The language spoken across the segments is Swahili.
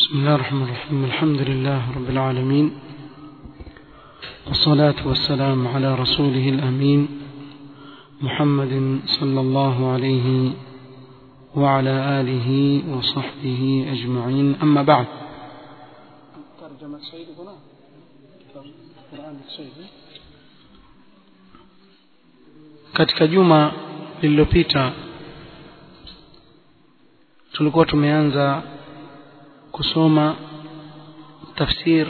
بسم الله الرحمن الرحيم الحمد لله رب العالمين والصلاة والسلام على رسوله الأمين محمد صلى الله عليه وعلى آله وصحبه أجمعين أما بعد ترجمة سيد هنا القرآن السيد katika juma lililopita tulikuwa tumeanza kusoma tafsir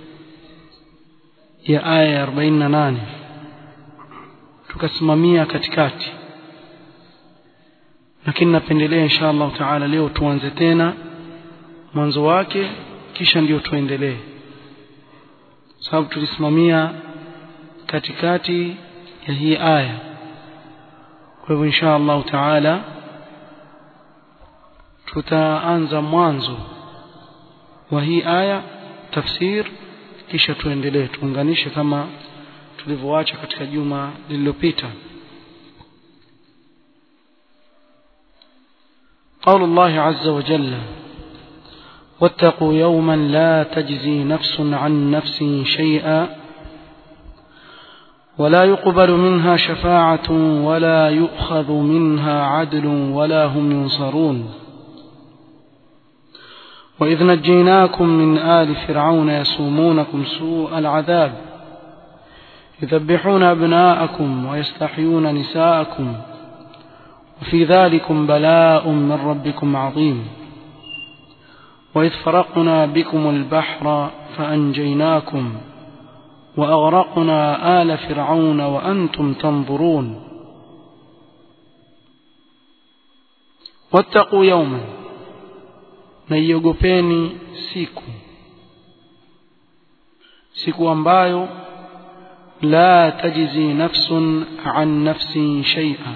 ya aya ya 48 tukasimamia katikati lakini napendelea insha Allah taala leo tuanze tena mwanzo wake kisha ndio tuendelee sababu tulisimamia katikati ya hii aya kwa hivyo insha Allah taala tutaanza mwanzo wa hii aya tafsir kisha tuendelee tuunganishe kama tulivyoacha katika juma lililopita قول الله عز وجل واتقوا يوما لا تجزي نفس عن نفس شيئا ولا يقبل منها شفاعة ولا يؤخذ منها عدل ولا هم ينصرون وإذ نجيناكم من آل فرعون يسومونكم سوء العذاب يذبحون أبناءكم ويستحيون نساءكم وفي ذلكم بلاء من ربكم عظيم وإذ فرقنا بكم البحر فأنجيناكم وأغرقنا آل فرعون وأنتم تنظرون واتقوا يوما na iogopeni siku siku ambayo la tajzi nafsun an nafsin shay'a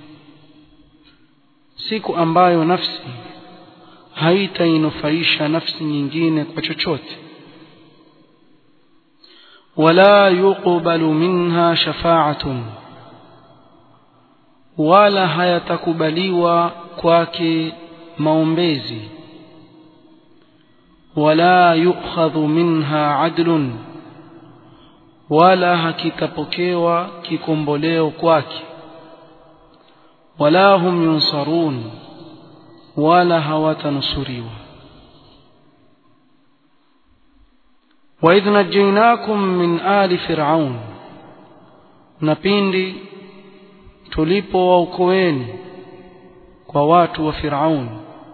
siku ambayo nafsi haitainufaisha nafsi nyingine kwa chochote wala yuqbalu minha shafa'atun wala hayatakubaliwa kwake maombezi wala yukhadhu minha adlun wala hakitapokewa kikomboleo kwake wala hum yunsarun wala hawatanusuriwa وإذ نجيناكم من آل فرعون نبيندي tulipo waokoeni kwa watu wa Firaun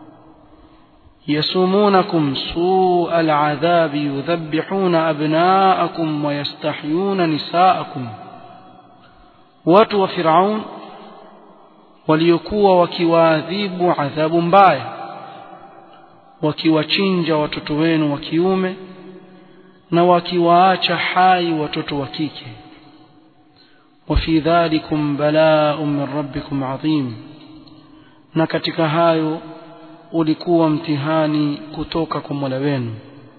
يسومونكم سوء العذاب يذبحون أبناءكم ويستحيون نساءكم watu wa Firaun waliokuwa wakiwaadhibu adhabu mbaya wakiwachinja watoto wenu wa kiume na wakiwaacha hai watoto wa kike وفي ذلكم بلاء من ربكم عظيم na katika hayo ulikuwa mtihani kutoka kwa Mola wenu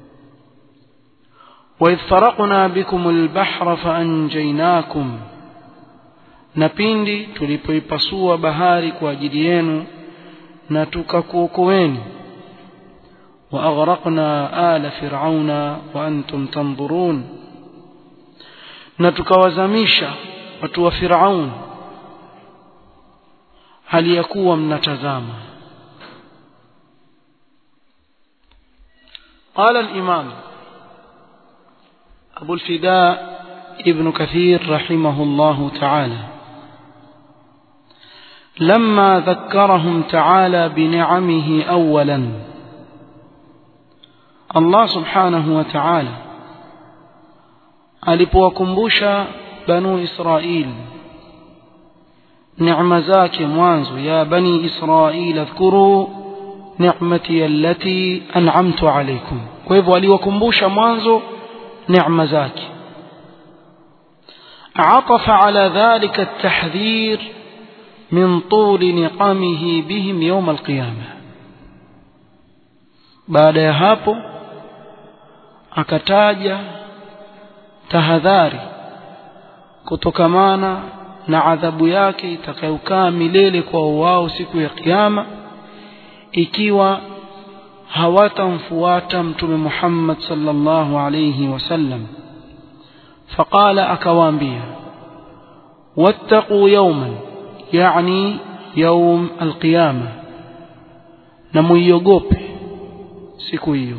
وإذ فرقنا بكم البحر فأنجيناكم na pindi tulipoipasua bahari kwa ajili yenu na tukakuokoeni وأغرقنا آل فرعون وأنتم تنظرون na tukawazamisha watu wa Firaun hali ya kuwa mnatazama قال الإمام أبو الفداء ابن كثير رحمه الله تعالى لما ذكرهم تعالى بنعمه أولا الله سبحانه وتعالى alipowakumbusha banu israil neema zake mwanzo ya bani israil adhkuru ni'mati allati an'amtu alaykum kwa hivyo aliwakumbusha mwanzo neema zake عطف على ذلك التحذير من طول نقامه بهم يوم القيامة بعد ya hapo akataja tahadhari kutokamana na adhabu yake itakayokaa milele kwa wao siku ya kiyama ikiwa hawatamfuata mtume Muhammad sallallahu alayhi wasallam faqala akawaambia wattaqu yawman yani yawm alqiyama na muiogope siku hiyo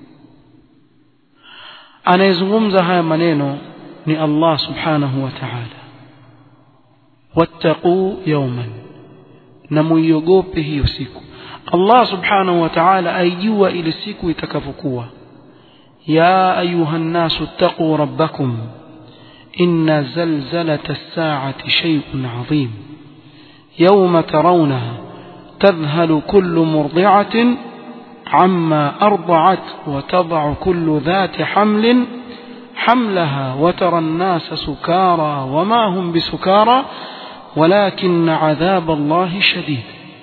anayezungumza haya maneno ni Allah subhanahu wa ta'ala wattaqu yawman na muiogope hiyo siku Allah subhanahu wa ta'ala aijua ile siku itakavyokuwa ya ayuha nnasu ittaqu rabbakum inna zalzalata as-sa'ati shay'un 'azim yawma tarawnaha tadhhalu kullu murdi'atin عما أرضعت وتضع كل ذات حمل حملها وترى الناس سكارى وما هم بسكارى ولكن عذاب الله شديد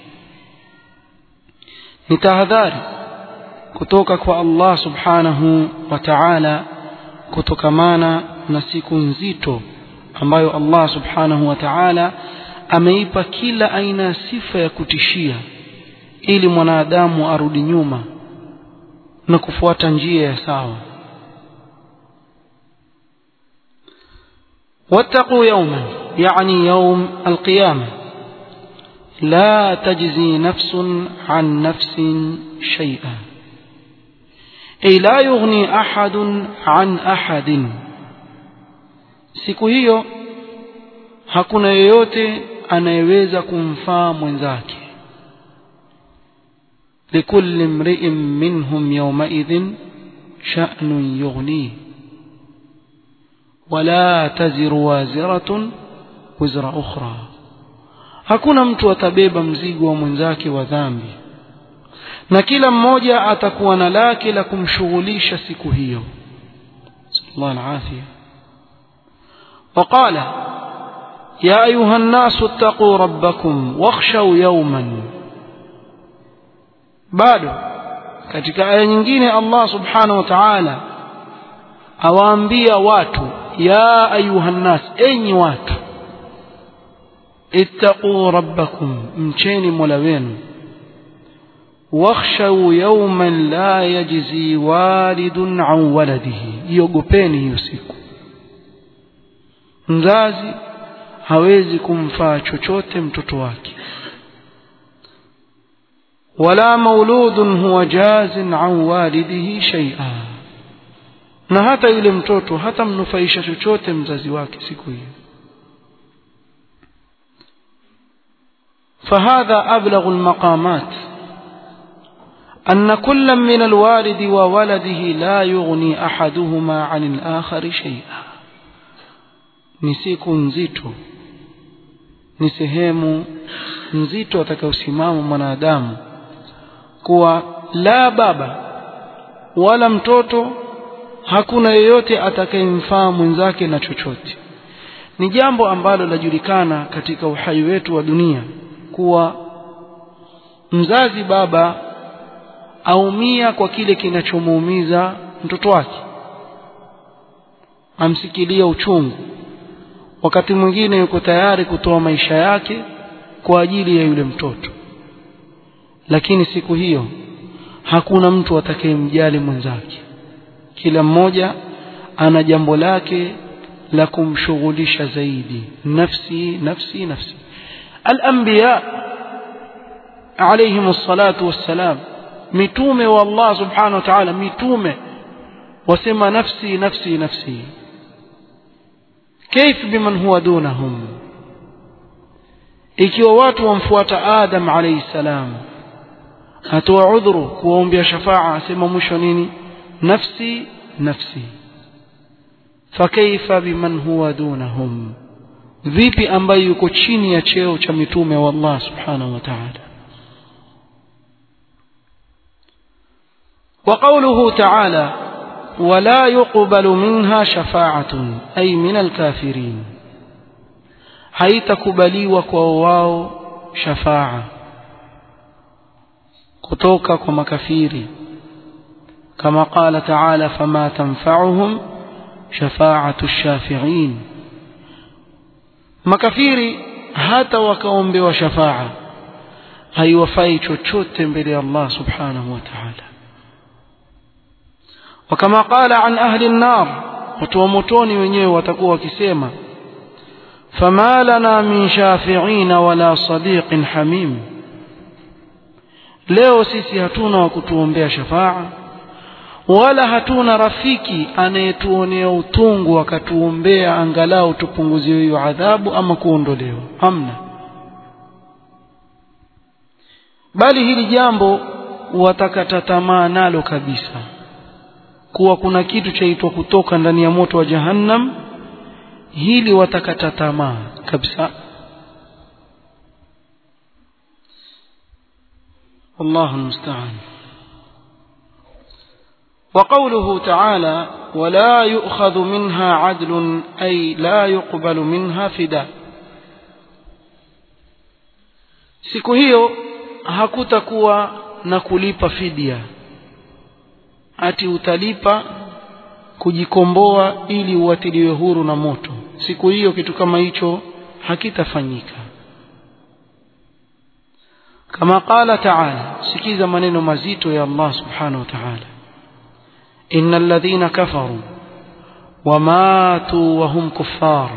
nitahadhari kutoka kwa Allah subhanahu wa ta'ala kutokamana na siku nzito ambayo Allah subhanahu wa ta'ala ameipa kila aina ya sifa ya kutishia ili mwanadamu arudi nyuma na kufuata njia ya sawa واتقوا يوما يعني يوم القيامة لا تجزي نفس عن نفس شيئا أي لا يغني أحد عن أحد siku hiyo hakuna yeyote anayeweza kumfaa mwenzake likulli imri'in minhum yawmaidhin sha'nun yughnihi wala taziru waziratun wizra ukhra hakuna mtu atabeba mzigo wa mwenzake wa dhambi na kila mmoja atakuwa na lake la kumshughulisha siku hiyo sallallahu alafia وقال يا أيها الناس اتقوا ربكم واخشوا يوما bado katika aya nyingine Allah subhanahu wa ta'ala awaambia watu ya ayuhan nas enyi watu ittaquu rabbakum mcheni mola wenu wakhshaw yawman la yajzi walidun an waladihi iogopeni hiyo siku mzazi hawezi kumfaa chochote mtoto wake wala mauludun huwa jazin an walidihi shay'a na hata yule mtoto hata mnufaisha chochote mzazi wake siku hiyo فهذا أبلغ المقامات أن كل من الوالد وولده لا يغني أحدهما عن الآخر شيئا ni siku nzito ni sehemu nzito atakayosimama mwanadamu kuwa la baba wala mtoto hakuna yeyote atakayemfaa mwenzake na chochote ni jambo ambalo lajulikana katika uhai wetu wa dunia kuwa mzazi baba aumia kwa kile kinachomuumiza mtoto wake amsikilia uchungu wakati mwingine yuko tayari kutoa maisha yake kwa ajili ya yule mtoto lakini siku hiyo hakuna mtu atakayemjali mwenzake kila mmoja ana jambo lake la kumshughulisha zaidi nafsi nafsi nafsi الأنبياء عليهم الصلاة والسلام متومة والله سبحانه وتعالى متومة وسمى نفسي نفسي نفسي كيف بمن هو دونهم ikiwa watu wamfuata adam alayhi salam atoa udhuru kuwaombea shafaa asema mwisho nini nafsi nafsi fakaifa biman huwa dunahum vipi ambaye yuko chini ya cheo cha mitume wa Allah subhanahu wa ta'ala وقوله تعالى ولا يقبل منها شفاعة أي من الكافرين haitakubaliwa kwa wao shafaa kutoka kwa makafiri kama qala taala fama tanfa'uhum shafa'atu ash-shafi'in makafiri hata wakaombewa shafaa haiwafai chochote mbele ya Allah subhanahu wa ta'ala وكما قال عن أهل النار وتومتوني wenyewe watakuwa wakisema فما لنا من شافعين ولا صديق حميم leo sisi hatuna wa kutuombea shafaa wala hatuna rafiki anayetuonea utungu akatuombea angalau tupunguziwe hiyo adhabu ama kuondolewa hamna bali hili jambo watakata tamaa nalo kabisa kuwa kuna kitu chaitwa kutoka ndani ya moto wa jahannam hili watakata tamaa kabisa والله المستعان وقوله تعالى ولا يؤخذ منها عدل أي لا يقبل منها فداء siku hiyo hakutakuwa na kulipa fidia ati utalipa kujikomboa ili uatiliwe huru na moto siku hiyo kitu kama hicho hakitafanyika kama qala taala sikiza maneno mazito ya Allah subhanahu wa ta'ala innal ladhina kafaru wamatu wa hum kuffar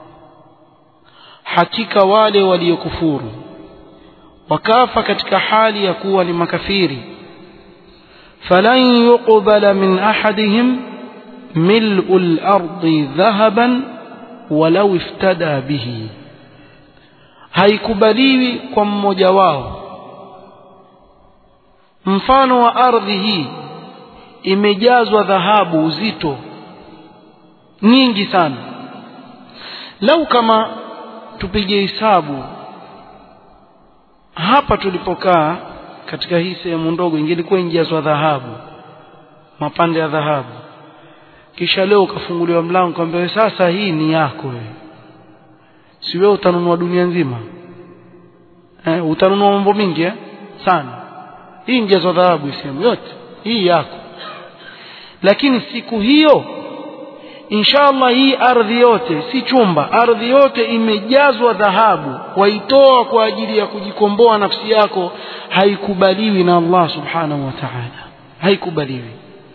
hakika wale waliokufuru wakafa katika hali ya kuwa ni makafiri falan yuqbala min ahadihim ملء الأرض ذهبا ولو افتدى به haikubaliwi kwa mmoja wao mfano wa ardhi hii imejazwa dhahabu uzito nyingi sana lau kama tupige hesabu hapa tulipokaa katika hii sehemu ndogo ingelikuwa injazwa dhahabu mapande ya dhahabu kisha leo ukafunguliwa mlango kwamba sasa hii ni yako wewe si wewe utanunua dunia nzima eh, utanunua mambo mingi eh? sana hii njazo dhahabu sehemu yote hii yako lakini siku hiyo inshallah hii ardhi yote si chumba ardhi yote imejazwa dhahabu waitoa kwa ajili ya kujikomboa nafsi yako haikubaliwi na Allah subhanahu wa ta'ala haikubaliwi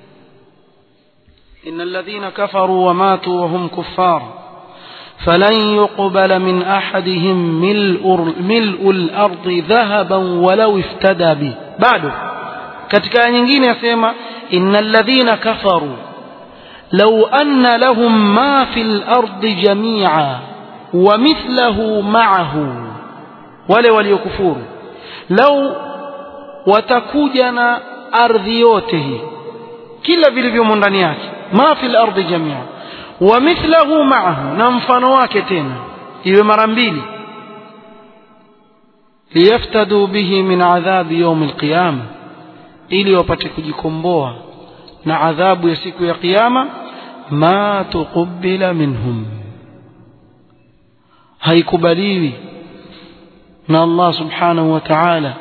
إن الذين كفروا وماتوا وهم كفار فلن يقبل من أحدهم ملء, ملء الأرض ذهبا ولو افتدى به بعده katika nyingine yasema إن الذين كفروا لو أن لهم ما في الأرض جميعا ومثله معه wale waliokufuru lau watakuja na ardhi yote hii kila vilivyomo ndani yake ma fi lardi jamia wa mithlahu maahu na mfano wake tena iwe mara mbili liyaftaduu bihi min adhabi yaumi alqiyama ili wapate kujikomboa na adhabu ya siku ya kiyama ma tuqubila minhum haikubaliwi na Allah subhanahu wa ta'ala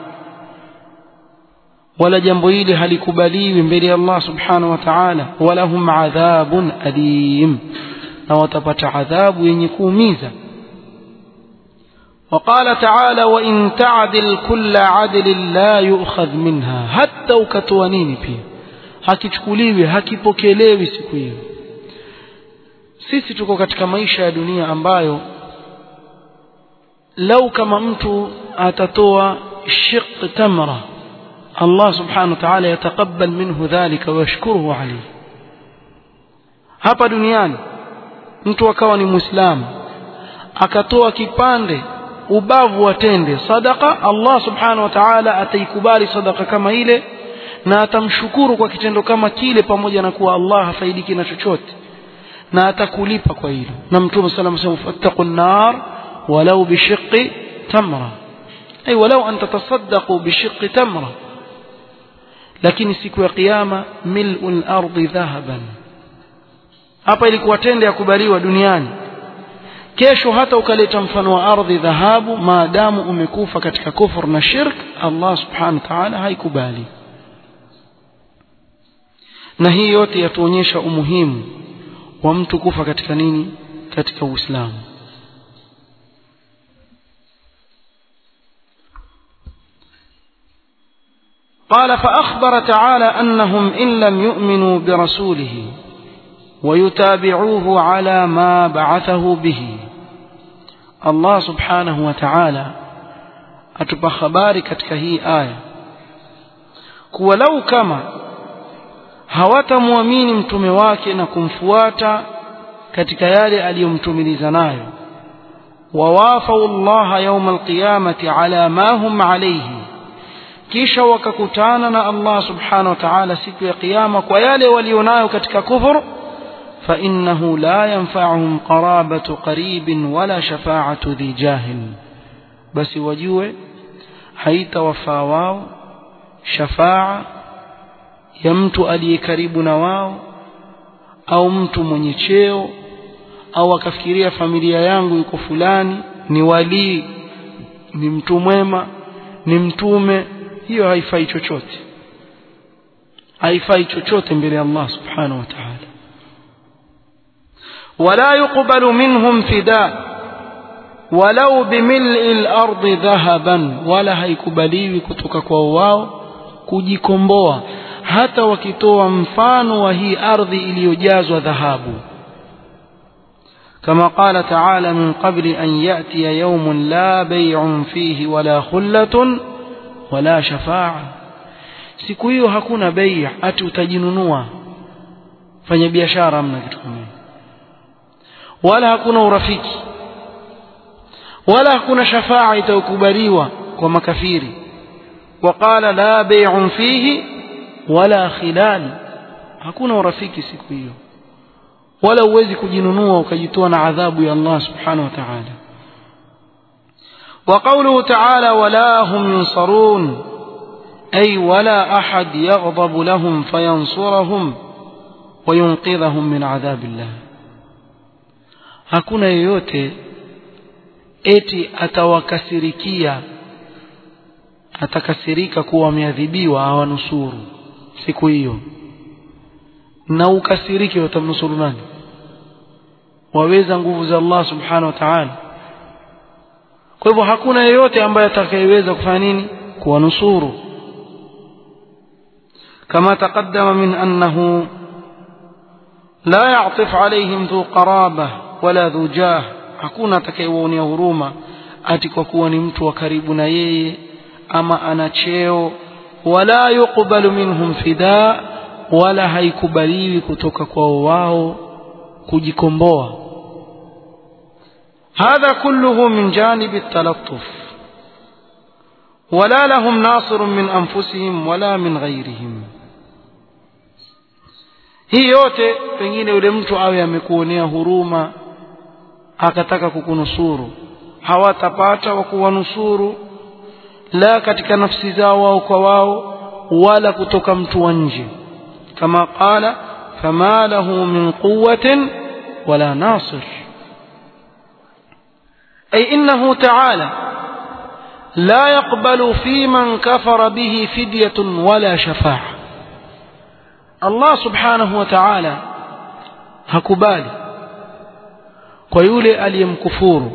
wala jambo hili halikubaliwi mbele ya Allah subhanahu wa ta'ala walahum adhabun alim na watapata adhabu yenye kuumiza وقال تعالى وإن تعدل كل عدل لا يؤخذ منها حتى ukatoanini pia hakichukuliwi hakipokelewi siku hiyo sisi tuko katika maisha ya dunia ambayo lau kama mtu atatoa shiq tamra Allah subhanahu wa ta'ala yataqabbal minhu dhalika wa yashkuruhu alayhi hapa duniani mtu akawa ni muislamu akatoa kipande ubavu watende sadaka Allah subhanahu wa ta'ala ataikubali sadaka kama ile na atamshukuru kwa kitendo kama kile pamoja na kuwa Allah hafaidiki na chochote na atakulipa kwa hilo na mtume sallallahu alayhi wasallam fattaqun nar walau bishiqqi tamra ay walau an tatasaddaqu bishiqqi tamra lakini siku ya kiyama mil'ul ardi dhahaban hapa ilikuwa tende ya kubaliwa duniani kesho hata ukaleta mfano wa ardhi dhahabu maadamu umekufa katika kufur na shirk Allah subhanahu wa ta'ala haikubali na hii yote yatuonyesha umuhimu wa mtu kufa katika nini katika Uislamu قال فأخبر تعالى أنهم إن لم يؤمنوا برسوله ويتابعوه على ما بعثه به الله سبحانه وتعالى atupa habari katika hii aya kuwa lau kama hawatamwamini mtume wake na kumfuata katika yale aliyomtumiliza nayo wawafau llaha yauma alqiyamati ala ma hum alayhi kisha wakakutana na Allah subhanahu wa ta'ala siku ya kiyama kwa yale walionayo katika kufur فإنه لا ينفعهم قرابة قريب ولا شفاعة ذي جاهل بس وجوه حيت وفاواو شفاعة يمت ألي كريب نواو au mtu mwenye cheo au akafikiria familia yangu yuko fulani ni walii ni mtu mwema ni mtume hiyo haifai chochote haifai chochote mbele ya Allah subhanahu wa ta'ala ولا يقبل منهم فداء ولو بملء الأرض ذهبا ولا هيكبليwi kutoka kwa wao kujikomboa hata wakitoa mfano wa hii ardhi iliyojazwa dhahabu كما قال تعالى من قبل أن يأتي يوم لا بيع فيه ولا خلة ولا شفاعة siku hiyo hakuna bei ati utajinunua fanya biashara mna kitu kama wala hakuna urafiki wala hakuna shafaa itakubaliwa kwa makafiri waqala la bay'un fihi wala khilal hakuna urafiki siku hiyo wala uwezi kujinunua ukajitoa na adhabu ya Allah subhanahu wa ta'ala وقوله تعالى ولا هم ينصرون أي ولا أحد يغضب لهم فينصرهم وينقذهم من عذاب الله hakuna yeyote eti atawakasirikia atakasirika kuwa wameadhibiwa awanusuru siku hiyo na ukasirike watamnusuru nani waweza nguvu za Allah subhanahu wa ta'ala kwa hivyo hakuna yeyote ambaye atakayeweza kufanya nini kuwanusuru kama taqaddama min annahu la ya'tif alayhim dhu qarabah wala dhu jah hakuna atakayewaonea huruma ati kwa kuwa ni mtu wa karibu na yeye ama ana cheo wala yuqbalu minhum fida wala haikubaliwi kutoka kwao wao kujikomboa هذا كله من جانب التلطف ولا لهم ناصر من أنفسهم ولا من غيرهم hii yote pengine yule mtu awe amekuonea huruma akataka kukunusuru hawatapata wa kuwanusuru la katika nafsi zao wao kwa wao wala kutoka mtu wa nje kama qala fama lahu min quwwatin wala nasir ay innahu ta'ala la yaqbalu fi man kafara bihi fidyatun wala shafa'a Allah subhanahu wa ta'ala hakubali kwa yule aliyemkufuru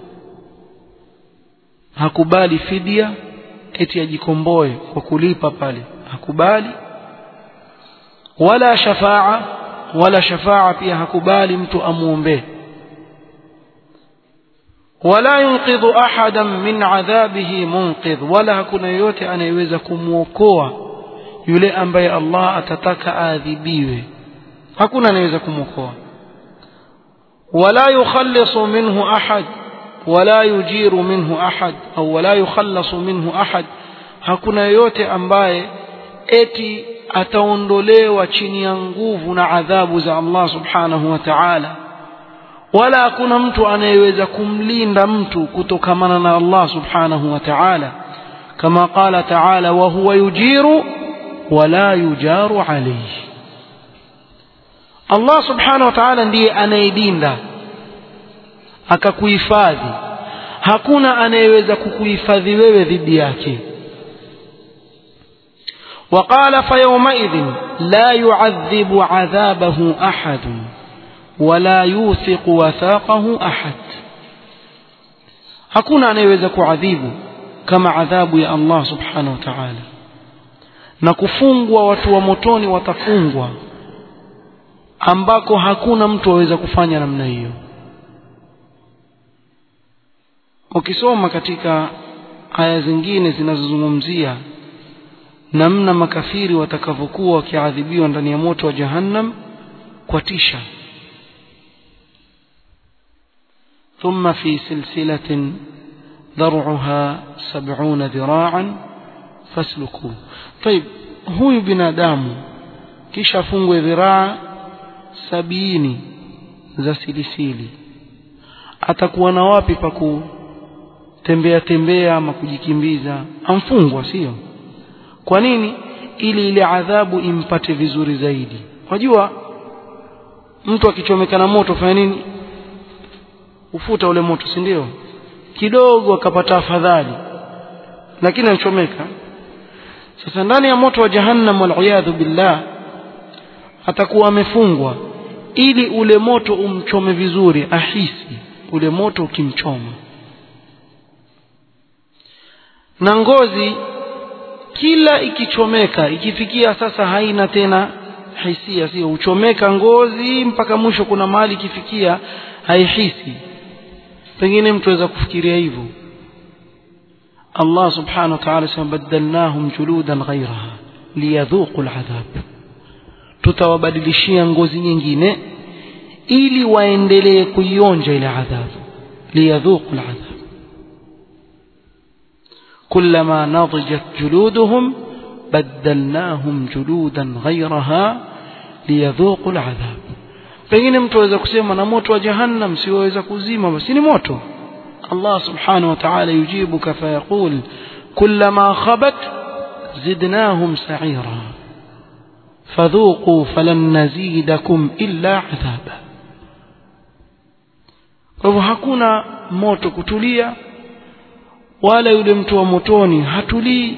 hakubali fidia eti ajikomboe kwa kulipa pale hakubali wala shafaa wala shafaa pia hakubali mtu amuombe wala yunqidhu ahadan min adhabihi munqidh wala hakuna yoyote anayeweza kumwokoa yule ambaye Allah atataka aadhibiwe hakuna anayeweza kumwokoa wala yukhallisu minhu ahad wala yujiru minhu ahad au wala yukhallasu minhu ahad hakuna yoyote ambaye eti ataondolewa chini ya nguvu na adhabu za Allah subhanahu wa ta'ala wala hakuna mtu anayeweza kumlinda mtu kutokamana na Allah subhanahu wa ta'ala kama qala ta'ala wa huwa yujiru wala yujaru alayhi Allah subhanahu wa ta'ala ndiye anayedinda akakuhifadhi hakuna anayeweza kukuhifadhi wewe dhidi yake وقال فيومئذ لا يعذب عذابه أحد ولا يوثق وثاقه أحد hakuna anayeweza kuadhibu kama adhabu ya Allah subhanahu wa ta'ala na kufungwa watu wa motoni watafungwa ambako hakuna mtu aweza kufanya namna hiyo ukisoma katika aya zingine zinazozungumzia namna makafiri watakavyokuwa wakiadhibiwa ndani ya moto wa jahannam kwa tisha ثم في سلسلة ذرعها سبعون ذراعا فاسلكوه طيب huyu binadamu kisha afungwe dhiraa sabini za silisili atakuwa na wapi pa kutembea tembea ama kujikimbiza amfungwa sio kwa nini ili ile adhabu impate vizuri zaidi wajua mtu akichomeka na moto fanya nini ufuta ule moto si ndio kidogo akapata afadhali lakini anachomeka sasa ndani ya moto wa jahannam waliyadhu billah atakuwa amefungwa ili ule moto umchome vizuri ahisi ule moto ukimchoma na ngozi kila ikichomeka ikifikia sasa haina tena hisia sio uchomeka ngozi mpaka mwisho kuna mahali ikifikia haihisi pengine mtu aweza kufikiria hivyo Allah subhanahu wa ta'ala sema badalnahum juludan ghayraha liyadhuqu al'adhab tutawabadilishia ngozi nyingine ili waendelee kuionja ile adhabu liyadhuqu al'adhab كلما نضجت جلودهم بدلناهم جلودا غيرها ليذوقوا العذاب pengine mtu aweza kusema na moto wa jahannam siweza kuzima basi ni moto Allah subhanahu wa ta'ala yujibuka fayaqul kullama khabat zidnahum sa'ira fadhuqu falan nazidakum illa adhaba kwa hivyo hakuna moto kutulia wala yule mtu wa motoni hatulii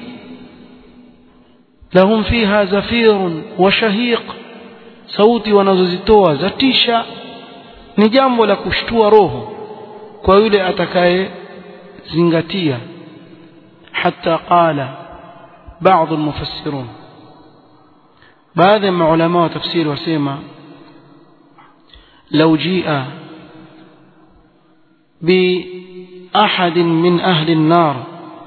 lahum fiha zafirun wa shahiq sauti wanazozitoa zatisha ni jambo la kushtua roho kwa yule atakaye zingatia hata qala baadhi almufassirun baadhi ya maulama wa tafsiri wasema لو جيء بأحد من أهل النار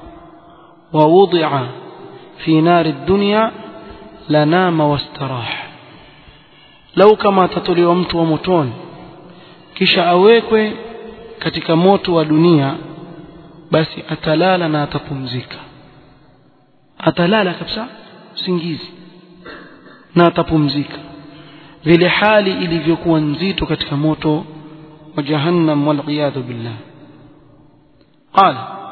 ووضع في نار الدنيا لنام واستراح lau kama atatolewa mtu wa motoni kisha awekwe katika moto wa dunia basi atalala na atapumzika atalala kabisa usingizi na atapumzika vile hali ilivyokuwa nzito katika moto wa jahannam waliyadhu billah qala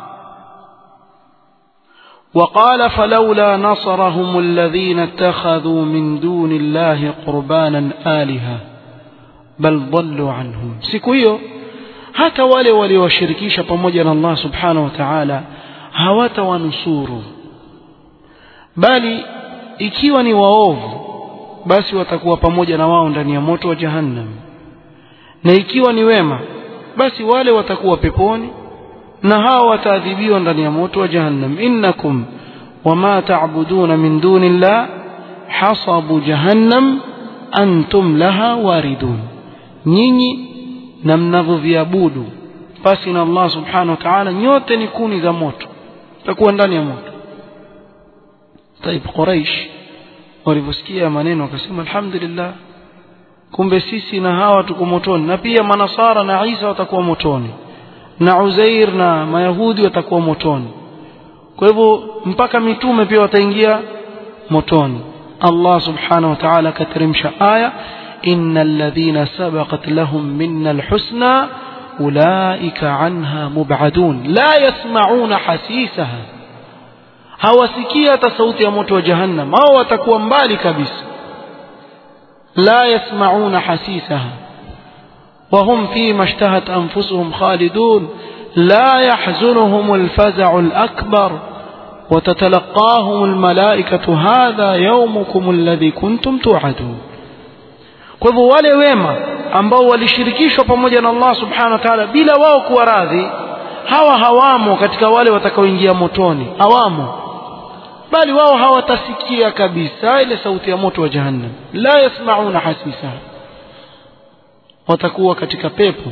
وقال فلولا نصرهم الذين اتخذوا من دون الله قربانا آلهة بل ضلوا عنهم siku hiyo hata wale waliowashirikisha pamoja na Allah subhanahu wa ta'ala hawatawanusuru bali ikiwa ni waovu basi watakuwa pamoja na wao ndani ya moto wa jahannam na ikiwa ni wema basi wale watakuwa peponi na hao wataadhibiwa ndani ya moto wa jahannam innakum wama ta'buduna min dunillah hasabu jahannam antum laha waridun nyinyi na mnavyoviabudu basi na Allah subhanahu wa ta'ala nyote ni kuni za moto takuwa ndani ya moto طيب quraish walivyosikia maneno wakasema alhamdulillah kumbe sisi na hawa tuko motoni na pia manasara na Isa watakuwa motoni na Uzair na Mayahudi watakuwa motoni. Kwa hivyo mpaka mitume pia wataingia motoni. Allah subhanahu wa ta'ala akateremsha aya innal ladhina sabaqat lahum minna alhusna ulaika anha mub'adun la yasma'una hasisaha hawasikia hata sauti ya moto wa jahannam hao watakuwa mbali kabisa la yasma'una hasisaha وهم فيما اشتهت أنفسهم خالدون لا يحزنهم الفزع الأكبر وتتلقاهم الملائكة هذا يومكم الذي كنتم توعدون kwa hivyo wale wema ambao walishirikishwa pamoja na Allah subhanahu wa ta'ala bila wao kuwa radhi hawa hawamo katika wale watakaoingia motoni hawamo bali wao hawatasikia kabisa ile sauti ya moto wa jahannam la yasmauna hasisa watakuwa katika pepo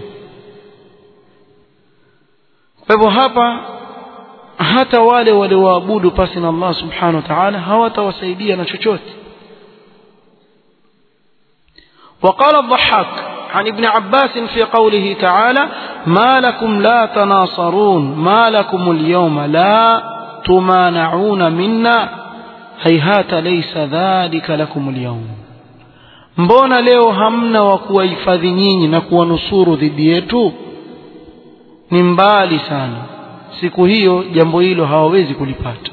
kwa hivyo hapa hata wale walioabudu pasi na Allah subhanahu wa ta'ala hawatawasaidia na chochote وقال الضحاك عن ابن عباس في قوله تعالى ما لكم لا تناصرون ما لكم اليوم لا تمانعون منا هيهات ليس ذلك لكم اليوم mbona leo hamna wa kuwahifadhi nyinyi na kuwanusuru dhidi yetu ni mbali sana siku hiyo jambo hilo hawawezi kulipata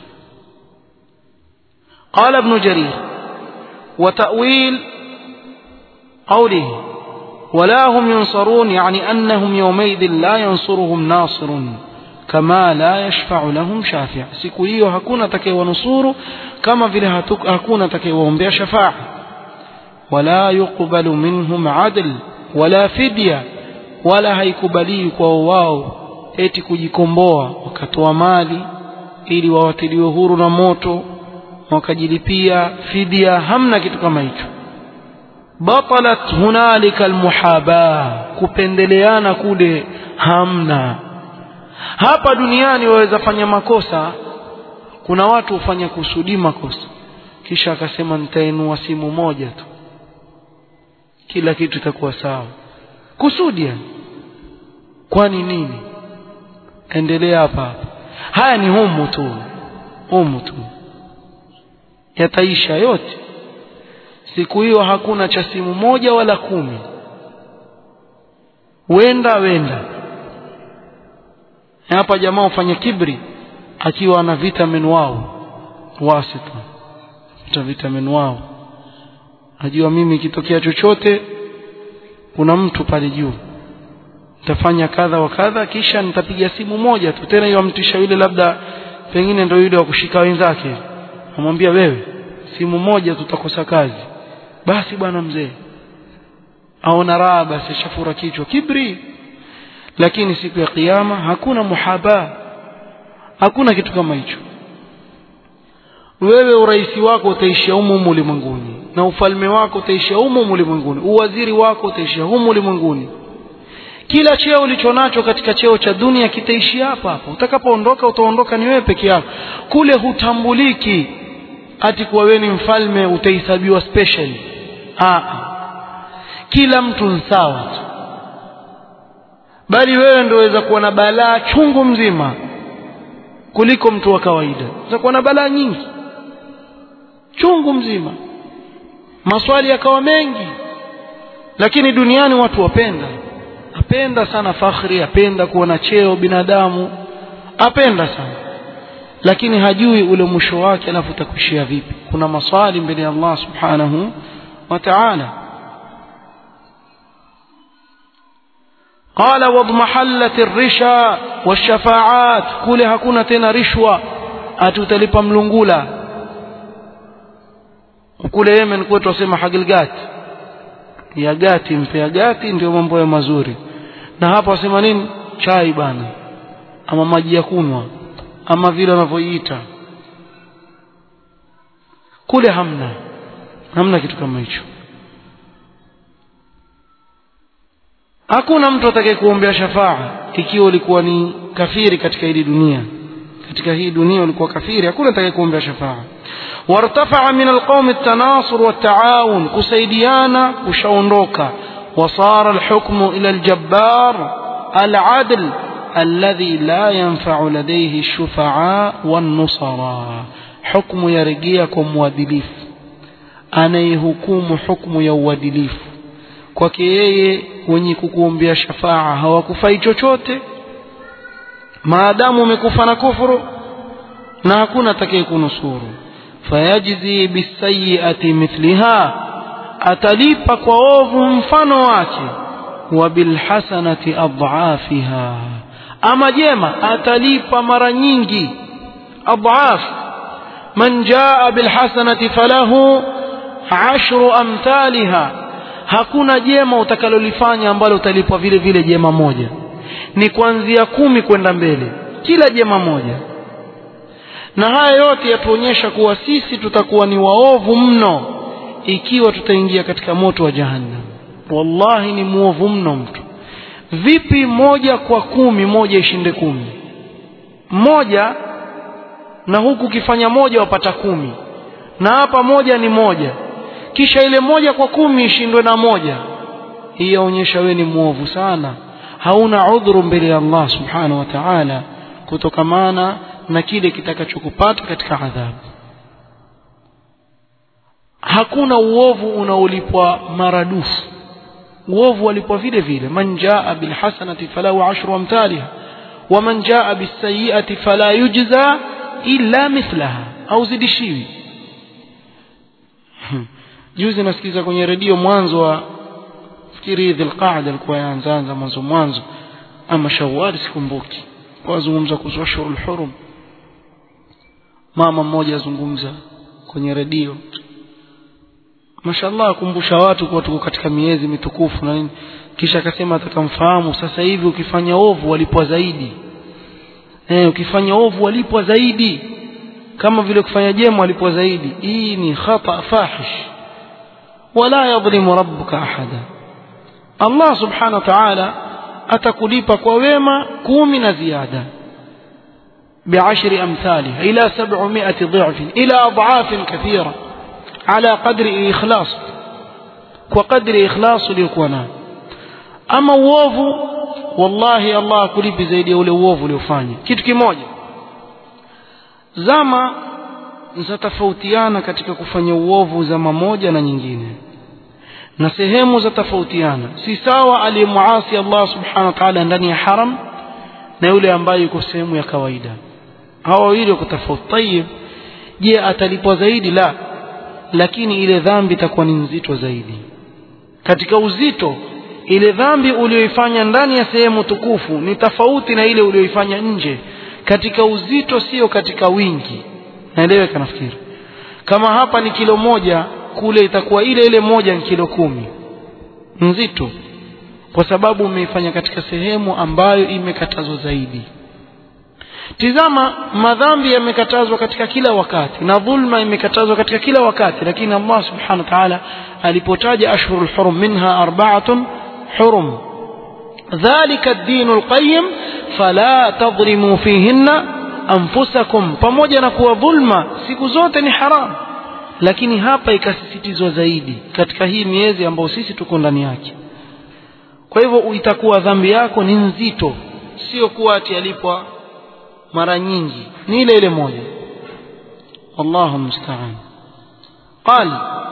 qala ibn jarir wa ta'wil قوله ولا هم ينصرون يعني أنهم يومئذ لا ينصرهم ناصر كما لا يشفع لهم شافع siku hiyo hakuna atakayewanusuru kama vile hakuna atakayewaombea shafaa wala yuqbalu minhum adl wala fidya wala haikubaliwi kwao wao eti kujikomboa wakatoa mali ili wawatiliwe huru na moto wakajilipia fidia hamna kitu kama hicho batalat hunalika almuhaba kupendeleana kule hamna hapa duniani waweza fanya makosa kuna watu hufanya kusudi makosa kisha akasema nitainua simu moja tu kila kitu itakuwa sawa kusudi kwani nini endelea hapa hapa haya ni humu tu humu tu yataisha yote siku hiyo hakuna cha simu moja wala kumi wenda wenda hapa jamaa ufanya kibri akiwa na vitamin wao wasita ta vitamin wao ajua mimi ikitokea chochote kuna mtu pale juu nitafanya kadha wa kadha kisha nitapiga simu moja tu tena hiyo amtisha yule labda pengine ndio yule wa kushika wenzake amwambia wewe simu moja tutakosa kazi basi bwana mzee aona raha basi shafura kichwa kibri lakini siku ya kiyama hakuna muhaba hakuna kitu kama hicho wewe uraisi wako utaishia humu ulimwenguni na ufalme wako utaishia humu ulimwenguni uwaziri wako utaishia humu ulimwenguni kila cheo ulichonacho katika cheo cha dunia kitaishia hapa hapa utakapoondoka utaondoka ni wewe peke yako kule hutambuliki ati kuwa wewe ni mfalme utahesabiwa special ah kila mtu ni sawa tu bali wewe ndio waweza kuwa na balaa chungu mzima kuliko mtu wa kawaida unaweza kuwa na balaa nyingi chungu mzima maswali yakawa mengi lakini duniani watu wapenda apenda sana fakhri apenda kuona cheo binadamu apenda sana lakini hajui ule mwisho wake alafu utakuishia vipi kuna maswali mbele ya Allah subhanahu wa ta'ala قال واضمحلت الرشا والشفاعات kule hakuna tena rishwa atutalipa mlungula kule Yemen kwetu wasema hagilgat ya gati mpea gati ndio mambo ya mazuri na hapa wasema nini chai bana ama maji ya kunwa ama vile wanavyoiita kule hamna hamna kitu kama hicho hakuna mtu atakaye kuombea shafaa ikiwa ulikuwa ni kafiri katika hii dunia katika hii dunia ulikuwa kafiri hakuna atakaye kuombea shafaa وارتفع من القوم التناصر والتعاون كسيديانا وشونروكا وصار الحكم إلى الجبار العدل الذي لا ينفع لديه الشفعاء والنصراء حكم يرجيكم وادليف أنا يهكم حكم يوادليف kwake yeye wenye kukuombea shafaa hawakufai chochote maadamu umekufa na kufuru na hakuna atakaye kunusuru fayajzi bisayiati mithliha atalipa kwa ovu mfano wake wa bilhasanati adhafiha ama jema atalipa mara nyingi adhaf man jaa bilhasanati falahu ashru amthaliha hakuna jema utakalolifanya ambalo utalipwa vile vile jema moja ni kuanzia kumi kwenda mbele kila jema moja na haya yote yatuonyesha kuwa sisi tutakuwa ni waovu mno ikiwa tutaingia katika moto wa jahannam wallahi ni mwovu mno mtu vipi moja kwa kumi moja ishinde kumi moja na huku ukifanya moja wapata kumi na hapa moja ni moja kisha ile moja kwa kumi ishindwe na moja hii yaonyesha wewe ni mwovu sana hauna udhuru mbele ya Allah subhanahu wa ta'ala kutokamana na kile kitakachokupata katika adhabu hakuna uovu unaolipwa maradufu uovu walipwa vile vile man jaa bilhasanati falahu ashru amthaliha waman jaa bisayiati fala yujza illa mithlaha au zidishiwi juzi nasikiza kwenye redio mwanzo wa fikiri dhilqaada alikuwa yaanzaanza mwanzo mwanzo ama shawali sikumbuki wazungumza kuhusu ashhurul hurum mama mmoja azungumza kwenye redio mashallah akumbusha watu kuwa tuko katika miezi mitukufu na nini kisha akasema atakamfahamu sasa hivi ukifanya ovu walipwa zaidi eh ukifanya ovu walipwa zaidi kama vile kufanya jema walipwa zaidi hii ni khata fahish wala yadhlimu rabbuka ahada Allah subhanahu wa ta'ala atakulipa kwa wema kumi na ziada بعشر أمثالها إلى سبعمائة ضعف إلى أضعاف كثيرة على قدر إخلاص وقدر إخلاص ليكونا أما uovu wallahi Allah akulipi zaidi ya ule uovu uliofanya kitu kimoja zama zatofautiana katika kufanya uovu zama moja na nyingine na sehemu zatofautiana si sawa aliyemuasi Allah subhanahu wa ta'ala ndani ya haram na yule ambaye yuko sehemu ya kawaida hawa wawili wako tofauti tayib je atalipwa zaidi la lakini ile dhambi itakuwa ni nzito zaidi katika uzito ile dhambi uliyoifanya ndani ya sehemu tukufu ni tofauti na ile uliyoifanya nje katika uzito sio katika wingi naeleweka nafikiri kama hapa ni kilo moja kule itakuwa ile ile moja ni kilo kumi nzito kwa sababu umeifanya katika sehemu ambayo imekatazwa zaidi tizama madhambi yamekatazwa katika kila wakati na dhulma imekatazwa katika kila wakati lakini Allah subhanahu wa ta'ala alipotaja ashhurul hurum minha arba'atun hurum dhalika ad-din al-qayyim fala tadhlimu fihinna anfusakum pamoja na kuwa dhulma siku zote ni haram lakini hapa ikasisitizwa zaidi katika hii miezi ambayo sisi tuko ndani yake kwa hivyo itakuwa dhambi yako ni nzito sio kuwa ati alipwa mara nyingi ni ile ile moja wallahu musta'an قال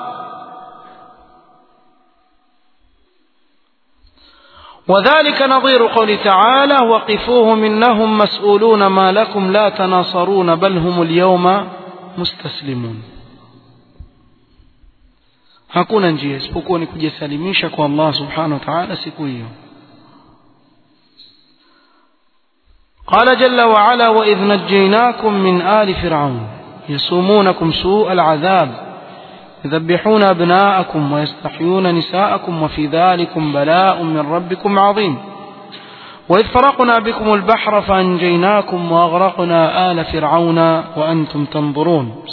وذلك نظير قول تعالى وقفوهم إنهم مسؤولون ما لكم لا تناصرون بل هم اليوم مستسلمون hakuna njia isipokuwa ni kujisalimisha kwa Allah subhanahu wa ta'ala siku hiyo قال جل وعلا وإذ نجيناكم من آل فرعون يسومونكم سوء العذاب يذبحون أبناءكم ويستحيون نساءكم وفي ذلكم بلاء من ربكم عظيم وإذ فرقنا بكم البحر فأنجيناكم وأغرقنا آل فرعون وأنتم تنظرون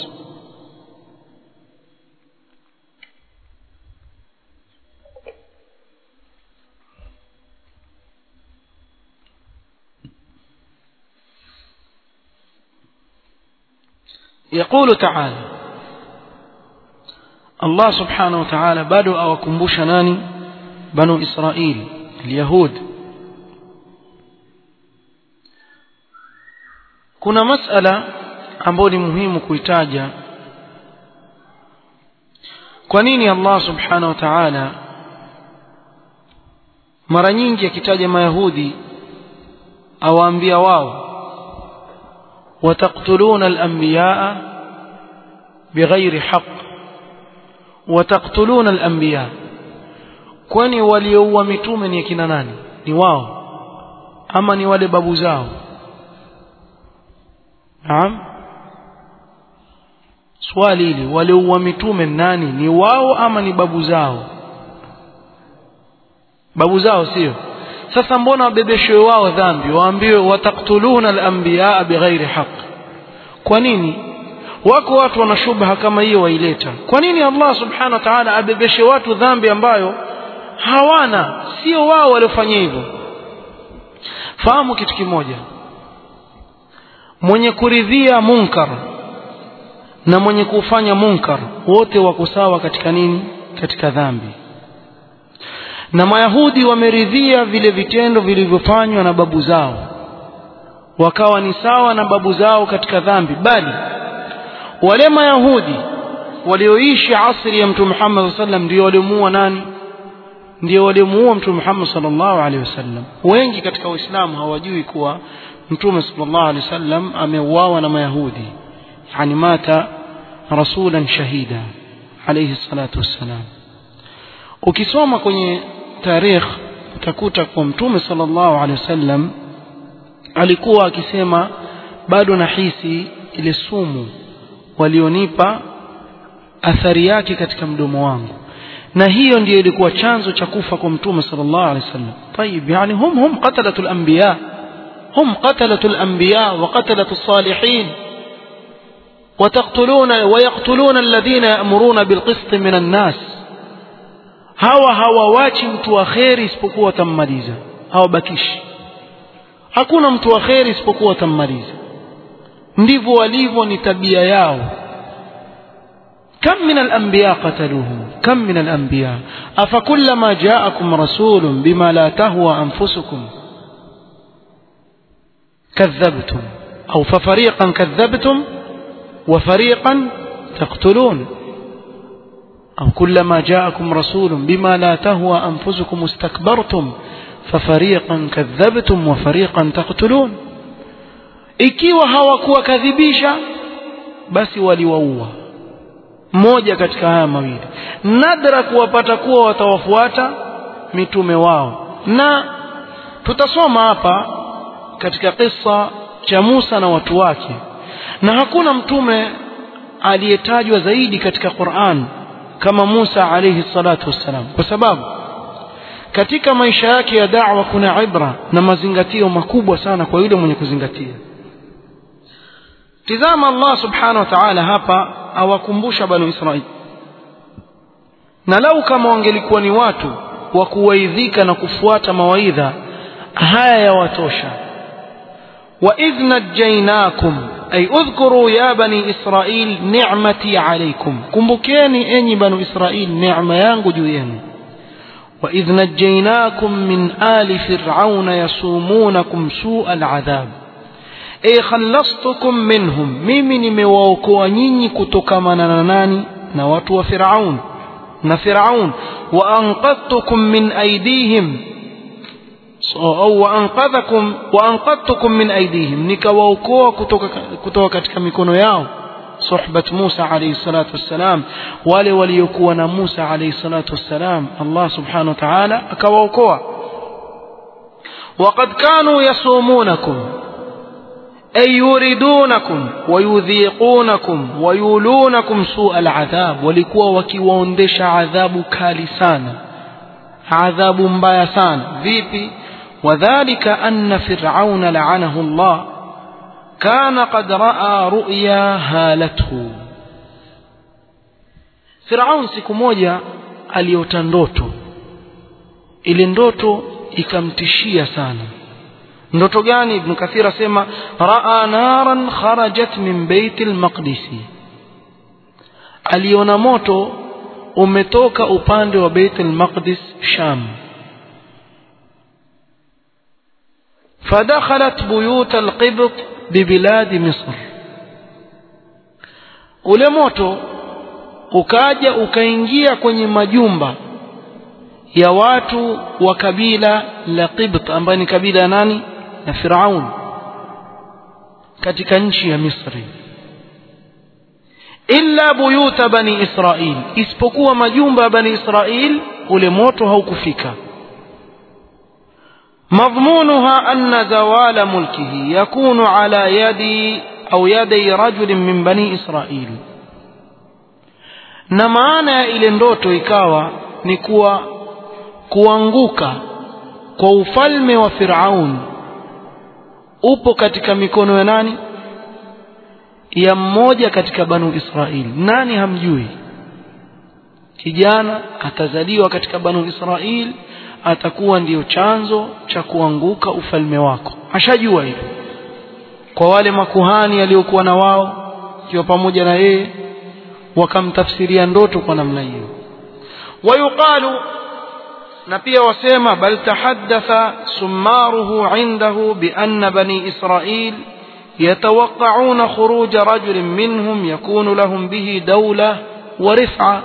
يقول تعالى الله سبحانه وتعالى bado awakumbusha nani banu israil alyahud kuna masala ambayo ni muhimu kuitaja kwa nini Allah subhanahu wa ta'ala mara nyingi akitaja mayahudi awaambia wao وتقتلون الأنبياء بغير حق وتقتلون الأنبياء kwani walioua mitume ni akina nani ni wao ama ni wale babu zao naam swali hili walioua mitume nani ni wao ama ni babu zao babu zao sio sasa mbona wabebeshwe wao dhambi waambiwe wataktuluna al-anbiya bighairi haqq kwa nini wako watu wana shubha kama hiyo waileta kwa nini Allah subhanahu wa ta'ala abebeshe watu dhambi ambayo hawana sio wao waliofanya hivyo fahamu kitu kimoja mwenye kuridhia munkar na mwenye kufanya munkar wote wako sawa katika nini katika dhambi na mayahudi wameridhia vile vitendo vilivyofanywa na babu zao wakawa ni sawa na babu zao katika dhambi bali wale mayahudi walioishi asri ya mtume Muhammad sallam ndio waliomuua nani ndio waliomuua mtume Muhammad sallallahu alaihi wasallam wengi katika waislamu hawajui kuwa mtume sallallahu alaihi wasallam ameuawa na mayahudi yani mata rasulan shahida alayhi salatu wassalam ukisoma kwenye tarikh utakuta kwa mtume sallallahu alaihi wasallam alikuwa akisema bado nahisi ile sumu walionipa athari yake katika mdomo wangu na hiyo ndiyo ilikuwa chanzo cha kufa kwa mtume sallallahu alaihi wasallam طيب يعني هم هم قتلة الأنبياء هم قتلة الأنبياء وقتلة الصالحين وتقتلون ويقتلون الذين يأمرون بالقسط من الناس hawa hawawachi mtu wa kheri isipokuwa watammaliza hawabakishi hakuna mtu wa kheri isipokuwa watammaliza ndivyo walivyo ni tabia yao كم من الأنبياء قتلوهم كم من الأنبياء أفكلما جاءكم رسول بما لا تهوى أنفسكم كذبتم أو ففريقا كذبتم وفريقا تقتلون أو كلما جاءكم رسول بما لا تهوى أنفسكم استكبرتم ففريقا كذبتم وفريقا تقتلون ikiwa hawakuwakadhibisha basi waliwaua mmoja katika haya mawili nadra kuwapata kuwa watawafuata mitume wao na tutasoma hapa katika kisa cha Musa na watu wake na hakuna mtume aliyetajwa zaidi katika Qur'an kama Musa alayhi salatu wassalam kwa sababu katika maisha yake ya da'wa kuna ibra na mazingatio makubwa sana kwa yule mwenye kuzingatia tizama Allah subhanahu wa ta'ala hapa awakumbusha banu Israili na lau kama wangelikuwa ni watu wa kuwaidhika na kufuata mawaidha haya yawatosha وإذ نجيناكم أي اذكروا يا بني إسرائيل نعمتي عليكم كمبكيني أني بنو إسرائيل نعمة يانغو جوين وإذ نجيناكم من آل فرعون يصومونكم سوء العذاب أي خلصتكم منهم ميمي نمواوكوا نيني كتكمنا ناني نواتوا فرعون نفرعون وأنقذتكم من أيديهم au waanqadhakum waanqadtukum min aydihim nikawaokoa kutoka kutoka katika mikono yao suhbat Musa alayhi salatu wassalam wale waliokuwa na Musa alayhi salatu wassalam Allah subhanahu wa ta'ala akawaokoa وقد كانوا يصومونكم أي يريدونكم ويذيقونكم ويولونكم سوء العذاب ولكوا وكيواندش عذاب كالي sana adhabu mbaya sana vipi وذلك أن فرعون لعنه الله كان قد رأى رؤيا هالته فرعون siku moja aliota ndoto ile ndoto ikamtishia sana ndoto gani ibn kathir asema raa naran kharajat min bait al-maqdis aliona moto umetoka upande wa bait al-maqdis sham فدخلت بيوت القبط ببلاد مصر ule moto ukaja ukaingia kwenye majumba ya watu wa kabila la Qibt ambayo ni kabila nani na Firaun katika nchi ya Misri illa buyuta bani Israil isipokuwa majumba ya bani Israil ule moto haukufika مضمونها أن زوال ملكه يكون على يد أو يدي رجل من بني إسرائيل na maana ya ile ndoto ikawa ni kuwa kuanguka kwa ufalme wa Firaun upo katika mikono ya nani ya mmoja katika banu Israili nani hamjui kijana atazaliwa katika banu Israili atakuwa ndiyo chanzo cha kuanguka ufalme wako ashajua hivyo kwa wale makuhani aliokuwa na wao ikiwa pamoja na yeye wakamtafsiria ndoto kwa namna hiyo wayuqalu na pia wasema bal tahaddatha summaruhu indahu bi anna bani israil يتوقعون خروج رجل منهم يكون لهم به دولة ورفعة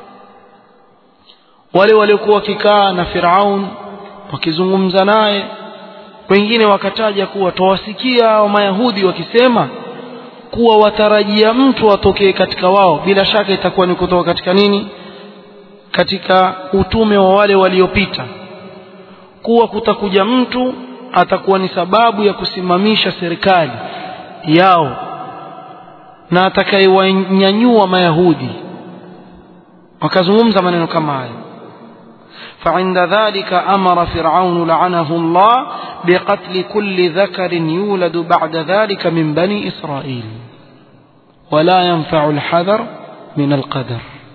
wale waliokuwa wakikaa na Firaun wakizungumza naye wengine wakataja kuwa tawasikia wa Mayahudi wakisema kuwa watarajia mtu atokee katika wao bila shaka itakuwa ni kutoka katika nini katika utume wa wale waliopita kuwa kutakuja mtu atakuwa ni sababu ya kusimamisha serikali yao na atakayewanyanyua mayahudi wakazungumza maneno kama hayo فعند ذلك أمر فرعون لعنه الله بقتل كل ذكر يولد بعد ذلك من بني إسرائيل ولا ينفع الحذر من القدر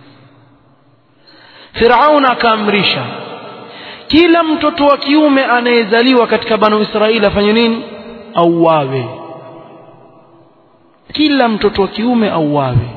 فرعون akaamrisha kila mtoto wa kiume anayezaliwa katika banu Israeli afanye nini auawe kila mtoto wa kiume auawe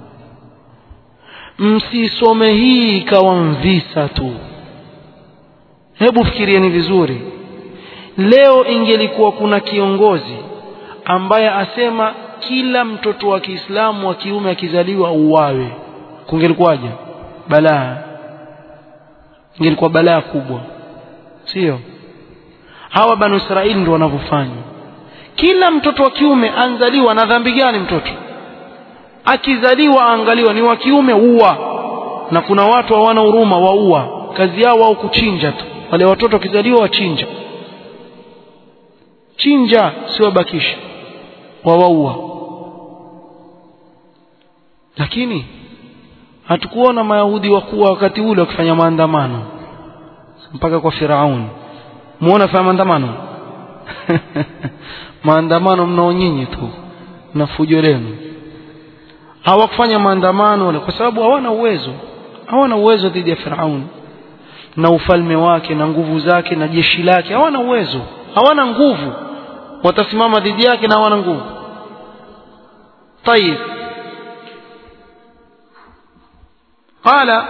msisome hii ikawa mvisa tu hebu fikirieni vizuri leo ingelikuwa kuna kiongozi ambaye asema kila mtoto wa Kiislamu wa kiume akizaliwa uwawe kungelikuwaje balaa ingelikuwa balaa kubwa sio hawa banu Israeli ndio wanavyofanya kila mtoto wa kiume anzaliwa na dhambi gani mtoto akizaliwa angaliwa ni wa kiume uwa na kuna watu hawana huruma waua kazi yao wao kuchinja tu wale watoto wakizaliwa wachinja chinja sio bakisha wawaua lakini hatukuona mayahudi wakuwa wakati ule wakifanya maandamano mpaka kwa Firauni muona fanya maandamano maandamano mnao nyinyi tu na fujo lenu hawakufanya maandamano wale kwa sababu hawana uwezo hawana uwezo dhidi ya Firauni na ufalme wake na nguvu zake na jeshi lake hawana uwezo hawana nguvu watasimama dhidi yake na hawana nguvu طيب قال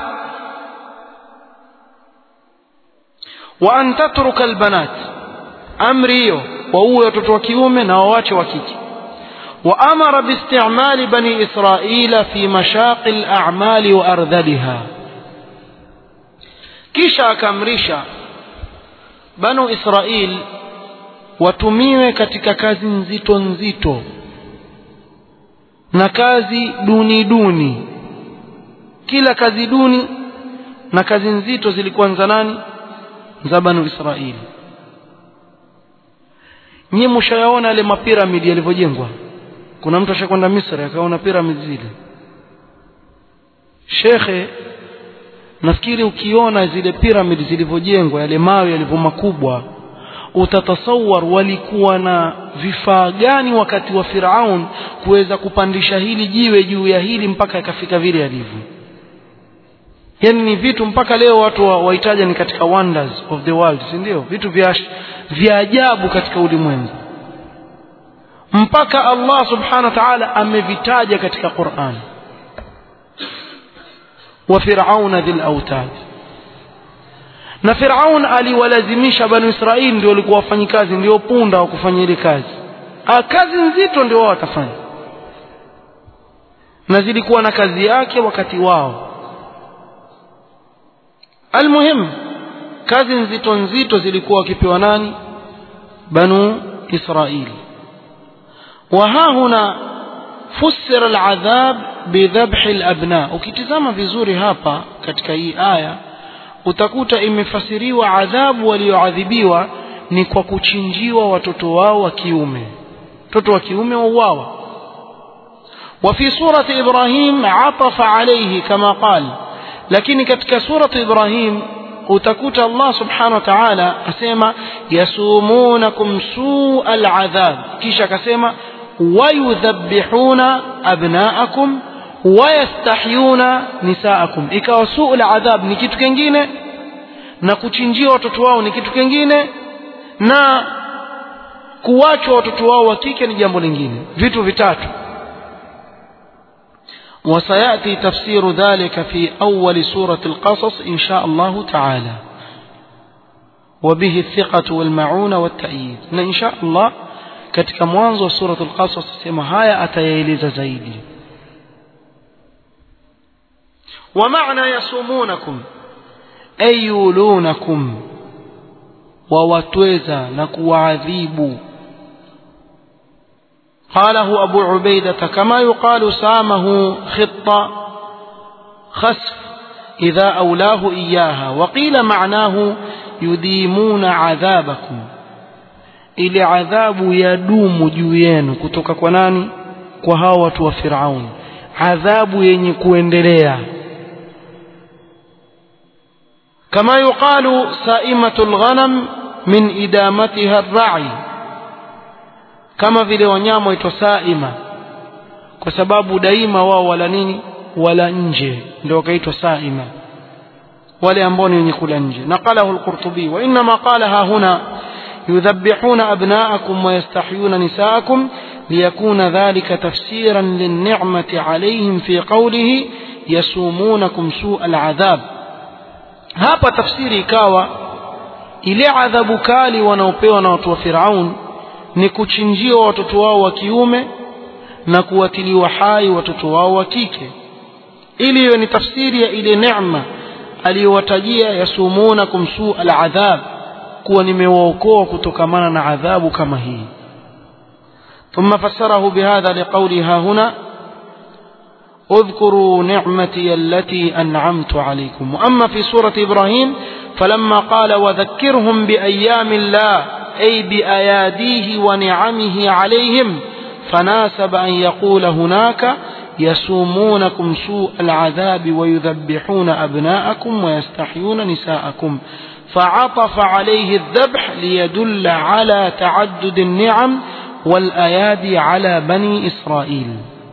وأن تترك البنات أمري وهو watoto wa kiume na wawache wa kike وأمر باستعمال بني إسرائيل في مشاق الأعمال وأرذلها kisha akamrisha banu Israil watumiwe katika kazi nzito nzito na kazi duni duni kila kazi duni na kazi nzito zilikuwa za nani za banu Israili nyie mshayaona yale mapiramidi yalivyojengwa kuna mtu ashakwenda Misri akaona piramidi zile shekhe nafikiri ukiona zile piramidi zilivyojengwa yale mawe yalivyo makubwa utatasawar walikuwa na vifaa gani wakati wa Firaun kuweza kupandisha hili jiwe juu ya hili mpaka ikafika vile yalivyo yani ni vitu mpaka leo watu wahitaja ni katika wonders of the world si ndio vitu vya vya ajabu katika ulimwengu mpaka Allah subhanahu wa ta'ala amevitaja katika Qur'an wa fir'auna dhil autad na Firaun aliwalazimisha banu Israili ndio walikuwa wafanyikazi ndio punda wa kufanya ile kazi A, kazi nzito ndio wao watafanya na zilikuwa na kazi yake wakati wao almuhim kazi nzito nzito zilikuwa wakipewa nani banu Israili وها هنا فسر العذاب بذبح الأبناء ukitizama vizuri hapa katika hii aya utakuta imefasiriwa adhabu walioadhibiwa ni kwa kuchinjiwa watoto wao wa kiume watoto wa kiume wauawa وفي سورة إبراهيم عطف عليه كما قال لكن كتك سورة إبراهيم utakuta Allah subhanahu wa ta'ala asema yasumunakum su'al adhab kisha akasema wayudhabbihuna abnaakum wayastahyuna nisaakum ikawa suu adhab ni kitu kingine na kuchinjia watoto wao ni kitu kingine na kuwachwa watoto wao wa kike ni jambo lingine vitu vitatu وسيأتي تفسير ذلك في أول سورة القصص إن شاء الله تعالى وبه الثقة والمعونة والتأييد إن شاء الله katika mwanzo wa suratul qasas sema haya atayaeleza zaidi wa maana yasumunakum ay yulunakum wawatweza na kuwaadhibu قاله أبو عبيدة كما يقال سامه خط خسف إذا أولاه إياها وقيل معناه يديمون عذابكم ili adhabu yadumu juu yenu kutoka kwa nani kwa hao watu wa Firaun adhabu yenye kuendelea kama yuqalu saimatul ghanam min idamatiha ar-ra'i kama vile wanyama waitwa saima kwa sababu daima wao wala nini wala nje ndio wakaitwa saima wale ambao ni wenye kula nje naqalahu al-qurtubi wa inma qalaha huna يذبحون أبناءكم ويستحيون نساءكم ليكون ذلك تفسيرا للنعمة عليهم في قوله يسومونكم سوء العذاب hapa tafsiri ikawa ile adhabu kali wanaopewa na watu wa Firaun ni kuchinjiwa watoto wao wa kiume na kuwatiliwa hai watoto wao wa kike ili hiyo ni tafsiri ya ile neema aliyowatajia yasumunakum suu aladhab kuwa nimewaokoa kutokamana na adhabu kama hii ثم فسره بهذا لقولها هنا اذكروا نعمتي التي أنعمت عليكم وأما في سورة إبراهيم فلما قال وذكرهم بأيام الله أي بأياديه ونعمه عليهم فناسب أن يقول هناك يسومونكم سوء العذاب ويذبحون أبناءكم ويستحيون نساءكم فعطف عليه الذبح ليدل على تعدد النعم والأيادي على بني إسرائيل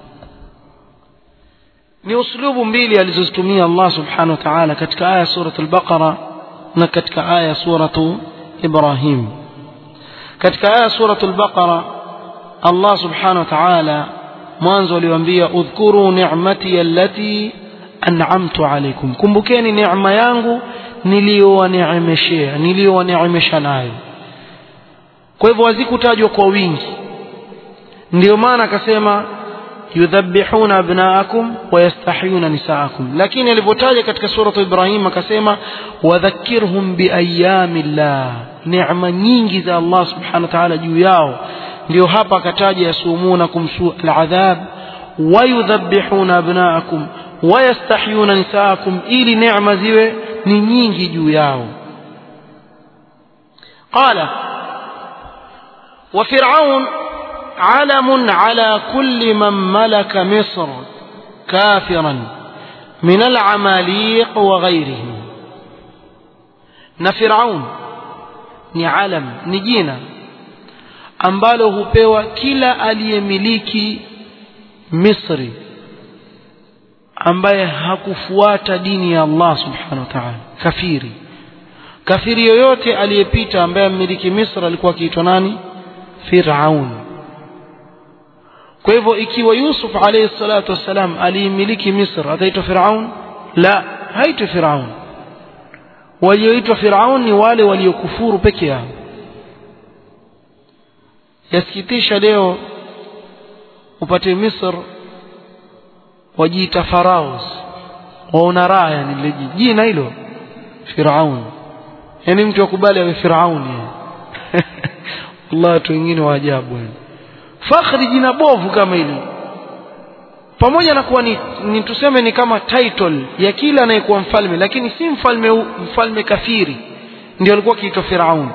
ni uslubu mbili alizozitumia Allah subhanahu wa ta'ala katika aya surat al-Baqara na katika aya suratu Ibrahim katika aya surat al-Baqara Allah subhanahu wa ta'ala mwanzo aliwaambia udhkuru ni'mati allati an'amtu alaykum kumbukeni neema yangu niliyowaneemeshea niliyowaneemesha nayo kwa hivyo hazikutajwa kwa wingi ndio maana akasema yudhabbihuna abnaakum wayastahyuna nisaakum lakini alivyotaja katika suratu ibrahim akasema wadhakkirhum biayami llah neema nyingi za allah subhanahu wa ta'ala juu yao ndio hapa akataja yasumunakum su aladhab wayudhabbihuna abnaakum wayastahyuna nisaakum ili neema ziwe ni nyingi juu yao qala وفرعون علم على كل من ملك مصر كافرا من العماليق وغيرهم na Firaun ni alam ni jina ambalo hupewa kila aliyemiliki Misri ambaye hakufuata dini ya Allah subhanahu wa ta'ala kafiri kafiri yoyote aliyepita ambaye amiliki Misri alikuwa akiitwa nani Firaun kwa hivyo ikiwa Yusuf alayhi salatu wassalam aliimiliki Misri ataitwa Firaun la haitwi Firaun walioitwa Firaun ni wale waliokufuru peke yao yasikitisha leo upate Misri wajiita faraos waona raha yani lile jina hilo Firaun yani mtu akubali awe Firaun Allah watu wengine wa ajabu yani fakhri jina bovu kama hili pamoja na kuwa ni, ni tuseme ni kama title ya kila anayekuwa mfalme lakini si mfalme mfalme kafiri ndio alikuwa akiitwa Firaun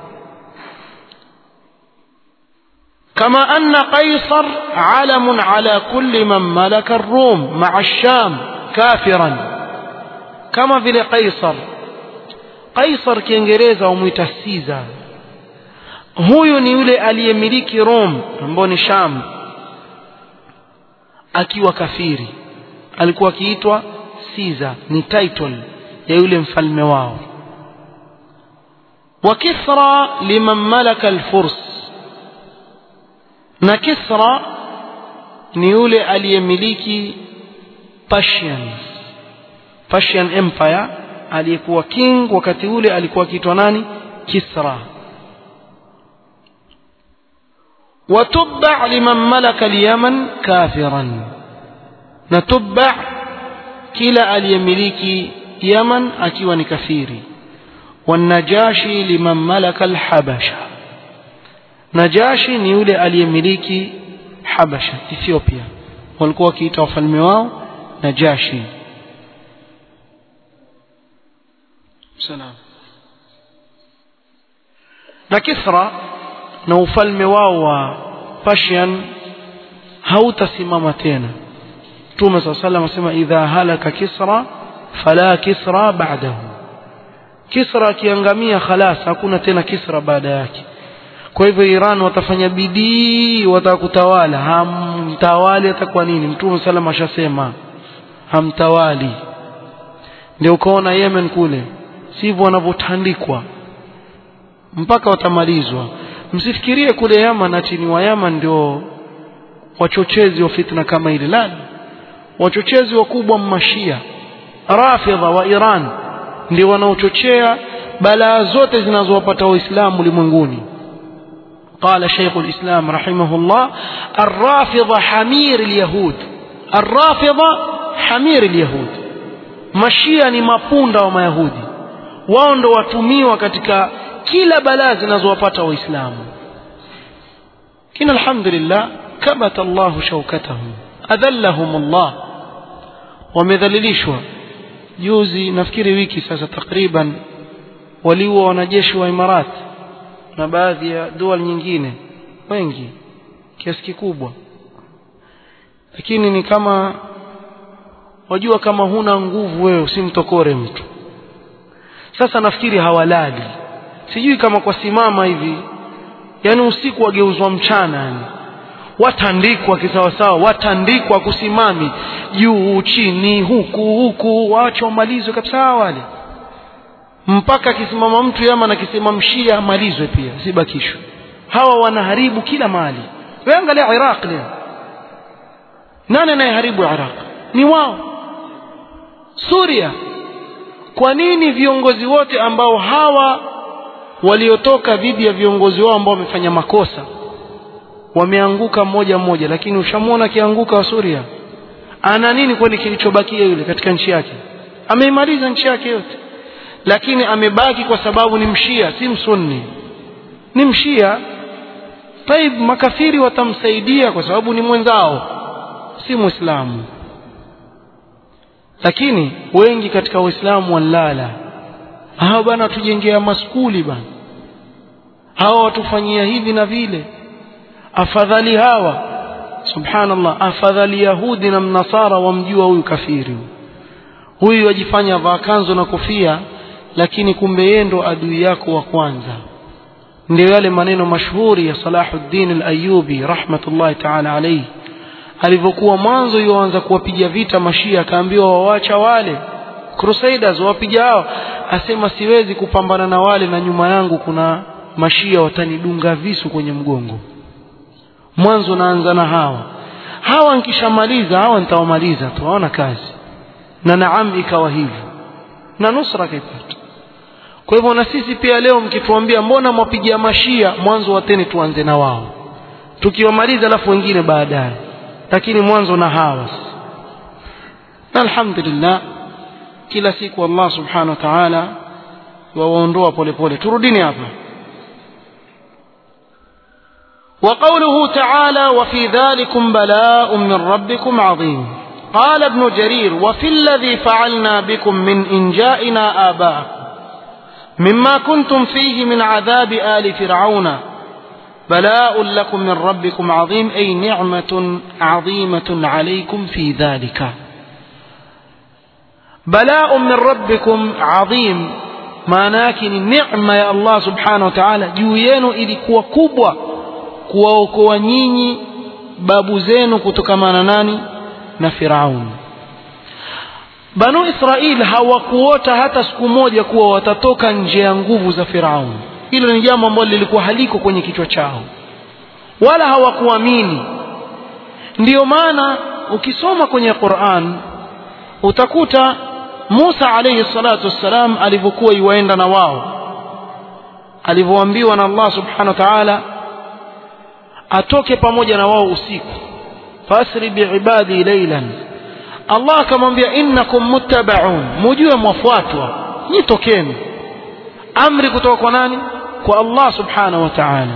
كما أن قيصر علم على كل من ملك الروم مع الشام كافرا كما في قيصر قيصر كينجريزا وميتا سيزا huyu ni yule aliyemiliki Rome ambao ni Sham akiwa kafiri alikuwa akiitwa Caesar ni title ya yule mfalme wao wa Kisra liman malaka al-Furs na Kisra ni yule aliyemiliki Persian Persian Empire aliyekuwa king wakati ule alikuwa akiitwa nani Kisra وتبع لمن ملك اليمن كافرا نتبع كلا اليملك يمن أكيوا كثيري والنجاشي لمن ملك الحبشة نجاشي نيولي اليملك حبشة إثيوبيا walikuwa wakiita wafalme wao najashi salam na kisra na ufalme wao wa Persian hautasimama tena Mtume صلى الله عليه وسلم asema idha halaka kisra fala kisra ba'dahu Kisra akiangamia khalas hakuna tena Kisra baada yake kwa hivyo Iran watafanya bidii watakutawala hamtawali atakuwa nini Mtume sallam ashasema hamtawali ndio ukaona Yemen kule sivyo wanavyotandikwa mpaka watamalizwa msifikirie kule Yaman ati ni wa Yaman ndio wachochezi wa fitna kama ile la wachochezi wakubwa mmashia rafidha wa Iran ndio wanaochochea balaa zote zinazowapata waislamu ulimwenguni قال شيخ الإسلام رحمه الله الرافضة حمير اليهود الرافضة حمير اليهود mashia ni mapunda wa mayahudi wao ndo watumiwa katika kila balaa zinazowapata waislamu kina alhamdulillah kabata Allahu shaukatahum adhallahum Allah wamedhalilishwa juzi nafikiri wiki sasa takriban waliua wanajeshi wa Imarat na baadhi ya dual nyingine wengi kiasi kikubwa lakini ni kama wajua kama huna nguvu wewe usimtokore mtu sasa nafikiri hawalali sijui kama kwa simama hivi yani usiku wageuzwa mchana yani watandikwa kisawasawa watandikwa kusimami juu chini huku huku waache wamalizwe kabisa wale mpaka akisimama mtu yama na kisimamshia amalizwe pia sibakishwe hawa wanaharibu kila mali wewe angalia Iraq leo nani anayeharibu Iraq ni wao Suria kwa nini viongozi wote ambao hawa waliotoka dhidi ya viongozi wao ambao wamefanya makosa wameanguka mmoja mmoja lakini ushamwona akianguka wa Suria ana nini kwani kilichobakia yule katika nchi yake ameimaliza nchi yake yote lakini amebaki kwa sababu ni mshia si msunni ni mshia taib makafiri watamsaidia kwa sababu ni mwenzao si muislamu lakini wengi katika waislamu walala hawa bana tujengea maskuli bana hawa watufanyia hivi na vile afadhali hawa subhanallah afadhali yahudi na mnasara wamjua huyu kafiri huyu wajifanya vaa kanzo na kofia lakini kumbe yeye ndo adui yako wa kwanza ndio yale maneno mashuhuri ya Salahuddin al-Ayyubi rahmatullahi ta'ala alayhi alivyokuwa mwanzo yuanza kuwapiga vita mashia akaambiwa wawacha wale crusaders wapiga hao asema siwezi kupambana na wale na nyuma yangu kuna mashia watanidunga visu kwenye mgongo mwanzo naanza na hawa hawa nikishamaliza hawa nitawamaliza tu hawana kazi na naam ikawa hivyo na nusra kaipata kwa hivyo na sisi pia leo mkituambia mbona mwapigia mashia mwanzo wateni tuanze na wao tukiwamaliza alafu wengine baadaye lakini mwanzo na hawa na alhamdulillah kila siku Allah subhanahu wa ta'ala wawaondoa polepole turudini hapa وقوله تعالى وفي ذلكم بلاء من ربكم عظيم قال ابن جرير وفي الذي فعلنا بكم من إنجائنا آباءكم مما كنتم فيه من عذاب آل فرعون بلاء لكم من ربكم عظيم أي نعمة عظيمة عليكم في ذلك بلاء من ربكم عظيم maanake ni neema ya Allah subhanahu wa ta'ala juu yenu ilikuwa kubwa kuwaokoa nyinyi babu zenu kutokamana nani na Firaun Banu Israil hawakuota hata siku moja kuwa watatoka nje ya nguvu za Firaun hilo ni jambo ambalo lilikuwa haliko kwenye kichwa chao wala hawakuamini ndiyo maana ukisoma kwenye Qur'an utakuta Musa alayhi salatu wassalam alivyokuwa iwaenda na wao alivyoambiwa na Allah subhanahu wa ta'ala atoke pamoja na wao usiku fasri biibadi laylan Allah akamwambia innakum muttabaun mujue mwafuatwa nyitokeni amri kutoka kwa nani kwa Allah subhanahu wa ta'ala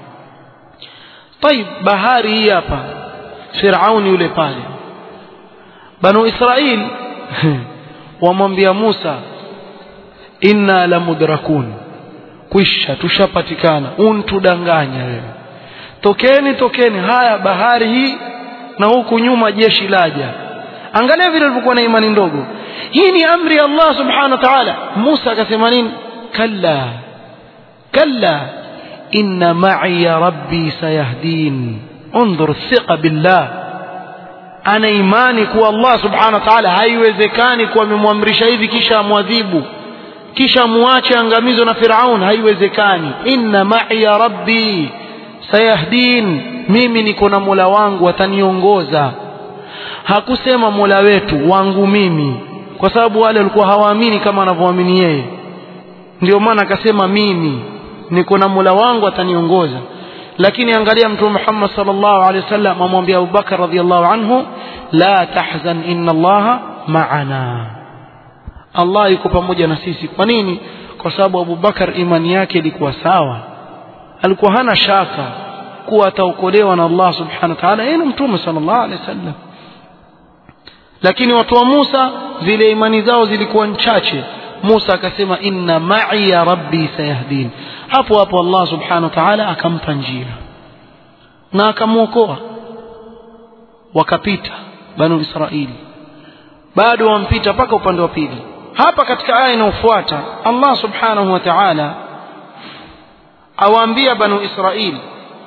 طيب bahari hii hapa Firauni yule pale Banu Israil wamwambia Musa inna lamudrakun kwisha tushapatikana untudanganya wewe tokeni tokeni haya bahari hii na huku nyuma jeshi laja angalia vile walivyokuwa na imani ndogo hii ni amri ya Allah subhanahu wa ta'ala Musa akasema nini kalla kalla inna ma'i rabbi sayahdin انظر الثقة بالله ana imani kuwa Allah subhanahu wa ta'ala haiwezekani kuwa amemwamrisha hivi kisha amwadhibu kisha muache angamizo na Firaun haiwezekani inna ma'i rabbi sayahdin mimi niko na Mola wangu ataniongoza hakusema Mola wetu wangu mimi kwa sababu wale walikuwa hawaamini kama anavyoamini yeye ndio maana akasema mimi niko na Mola wangu ataniongoza lakini angalia mtume Muhammad sallallahu alaihi wasallam amwambia Abu Bakar radhiallahu anhu la tahzan inna Allaha ma'ana Allah yuko pamoja na sisi kwa nini kwa sababu Abu Bakar imani yake ilikuwa sawa alikuwa hana shaka kuwa ataokolewa na Allah subhanahu wa ta'ala yeye mtume sallallahu alaihi wasallam lakini watu wa Musa zile imani zao zilikuwa chache Musa akasema inna ma'i ya rabbi sayahdin hapo hapo Allah subhanahu wa ta'ala akampa njia na akamwokoa wakapita banu Israili bado wampita mpaka upande wa pili hapa katika aya inayofuata Allah subhanahu wa ta'ala awaambia banu Israili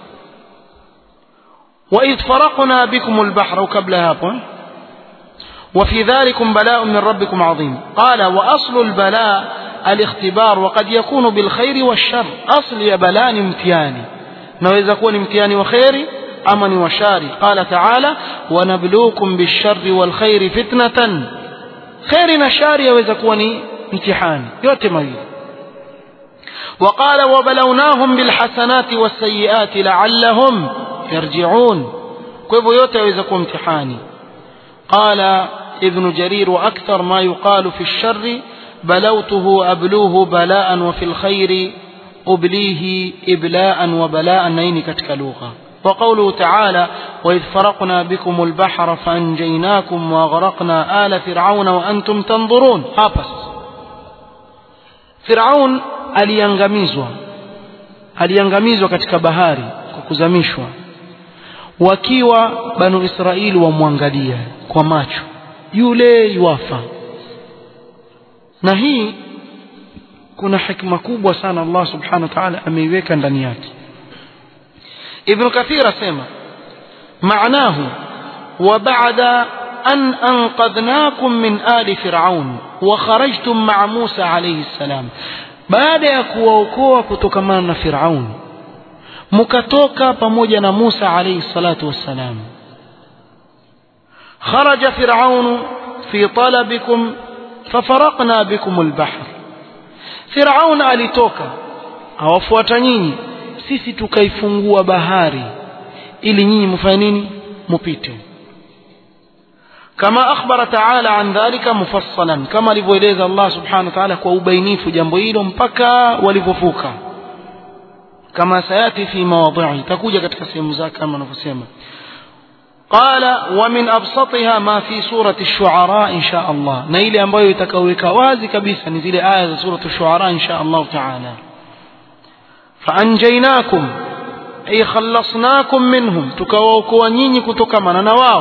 وإذ فرقنا بكم البحر وقبل هذا وفي ذلكم بلاء من ربكم عظيم قال وأصل البلاء الاختبار وقد يكون بالخير والشر أصل يا بلاء امتياني نويز يكون امتياني وخيري أمني وشاري قال تعالى ونبلوكم بالشر والخير فتنة خير نشاري يويز يكون امتحاني يوتم وقال وبلوناهم بالحسنات والسيئات لعلهم يرجعون كيف يوتي يويز يكون امتحاني قال ابن جرير وأكثر ما يقال في الشر بلوته أبلوه بلاء وفي الخير أبليه إبلاء وبلاء نين كتكلوغا وقوله تعالى وإذ فرقنا بكم البحر فأنجيناكم وأغرقنا آل فرعون وأنتم تنظرون هابس فرعون aliangamizwa aliangamizwa katika bahari kwa kuzamishwa wakiwa banu israeli wamwangalia kwa macho yule yuafa na hii kuna hikma kubwa sana Allah subhanahu wa ta'ala ameiweka ndani yake Ibn Kathir asema maanahu wa ba'da an anqadhnakum min ali fir'aun wa kharajtum ma'a Musa alayhi salam baada ya kuwaokoa kutokamana na Firaun mkatoka pamoja na Musa alayhi salatu wassalam خرج فرعون في طلبكم ففرقنا بكم البحر فرعون alitoka awafuata nyinyi sisi tukaifungua bahari ili nyinyi mfanye nini mupite kama akhbara taala an dhalika mufassalan kama alivyoeleza Allah subhanahu wa ta'ala kwa ubainifu jambo hilo mpaka walivyovuka kama sayati fi mawadhi'i takuja katika sehemu zake kama anavyosema قال ومن أبسطها ما في سورة الشعراء إن شاء الله نيل أمبايو يتكويك وازي كبيسا نزيل آية سورة الشعراء إن شاء الله تعالى فأنجيناكم أي خلصناكم منهم تكووكوا نيني كتكمنا نواو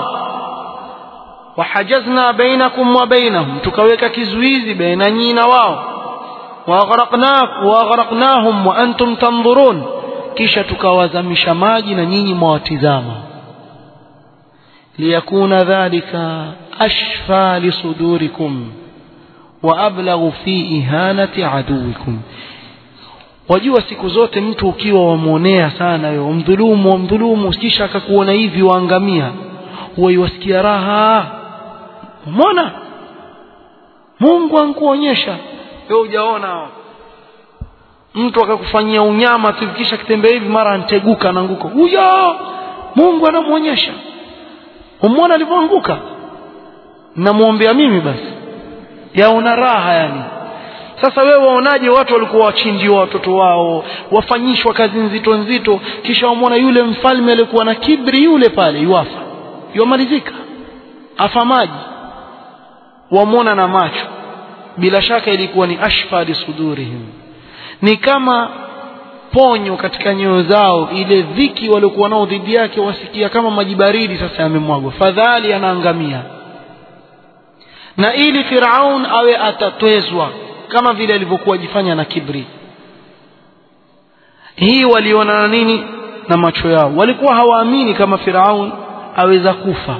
وحجزنا بينكم وبينهم تكويك كزويزي بين نينا واو وأغرقناك وأغرقناهم وأنتم تنظرون kisha tukawazamisha maji na nyinyi mwawatizama liyakuna dhalika ashfa lisudurikum wa ablaghu fi ihanati aduwikum wajua siku zote mtu ukiwa wamwonea sana wewe wamdhulumu wamdhulumu kisha akakuona hivi waangamia huwa iwasikia raha umeona Mungu ankuonyesha wewe hujaona mtu akakufanyia unyama tu kisha kitembea hivi mara anteguka anaanguka huyo Mungu anamuonyesha umeona alivyoanguka namwombea mimi basi yaona raha yani sasa wewe waonaje watu walikuwa wachinjiwa watoto wao wafanyishwa kazi nzito nzito kisha wamwona yule mfalme alikuwa na kibri yule pale yuafa yuamalizika afa maji wamwona na macho bila shaka ilikuwa ni ashfa lisudurihim ni kama ponyo katika nyoyo zao ile dhiki waliokuwa nao dhidi yake wasikia kama maji baridi sasa yamemwagwa fadhali anaangamia na ili Firaun awe atatwezwa kama vile alivyokuwa ajifanya na kibri hii waliona na nini na macho yao walikuwa hawaamini kama Firaun aweza kufa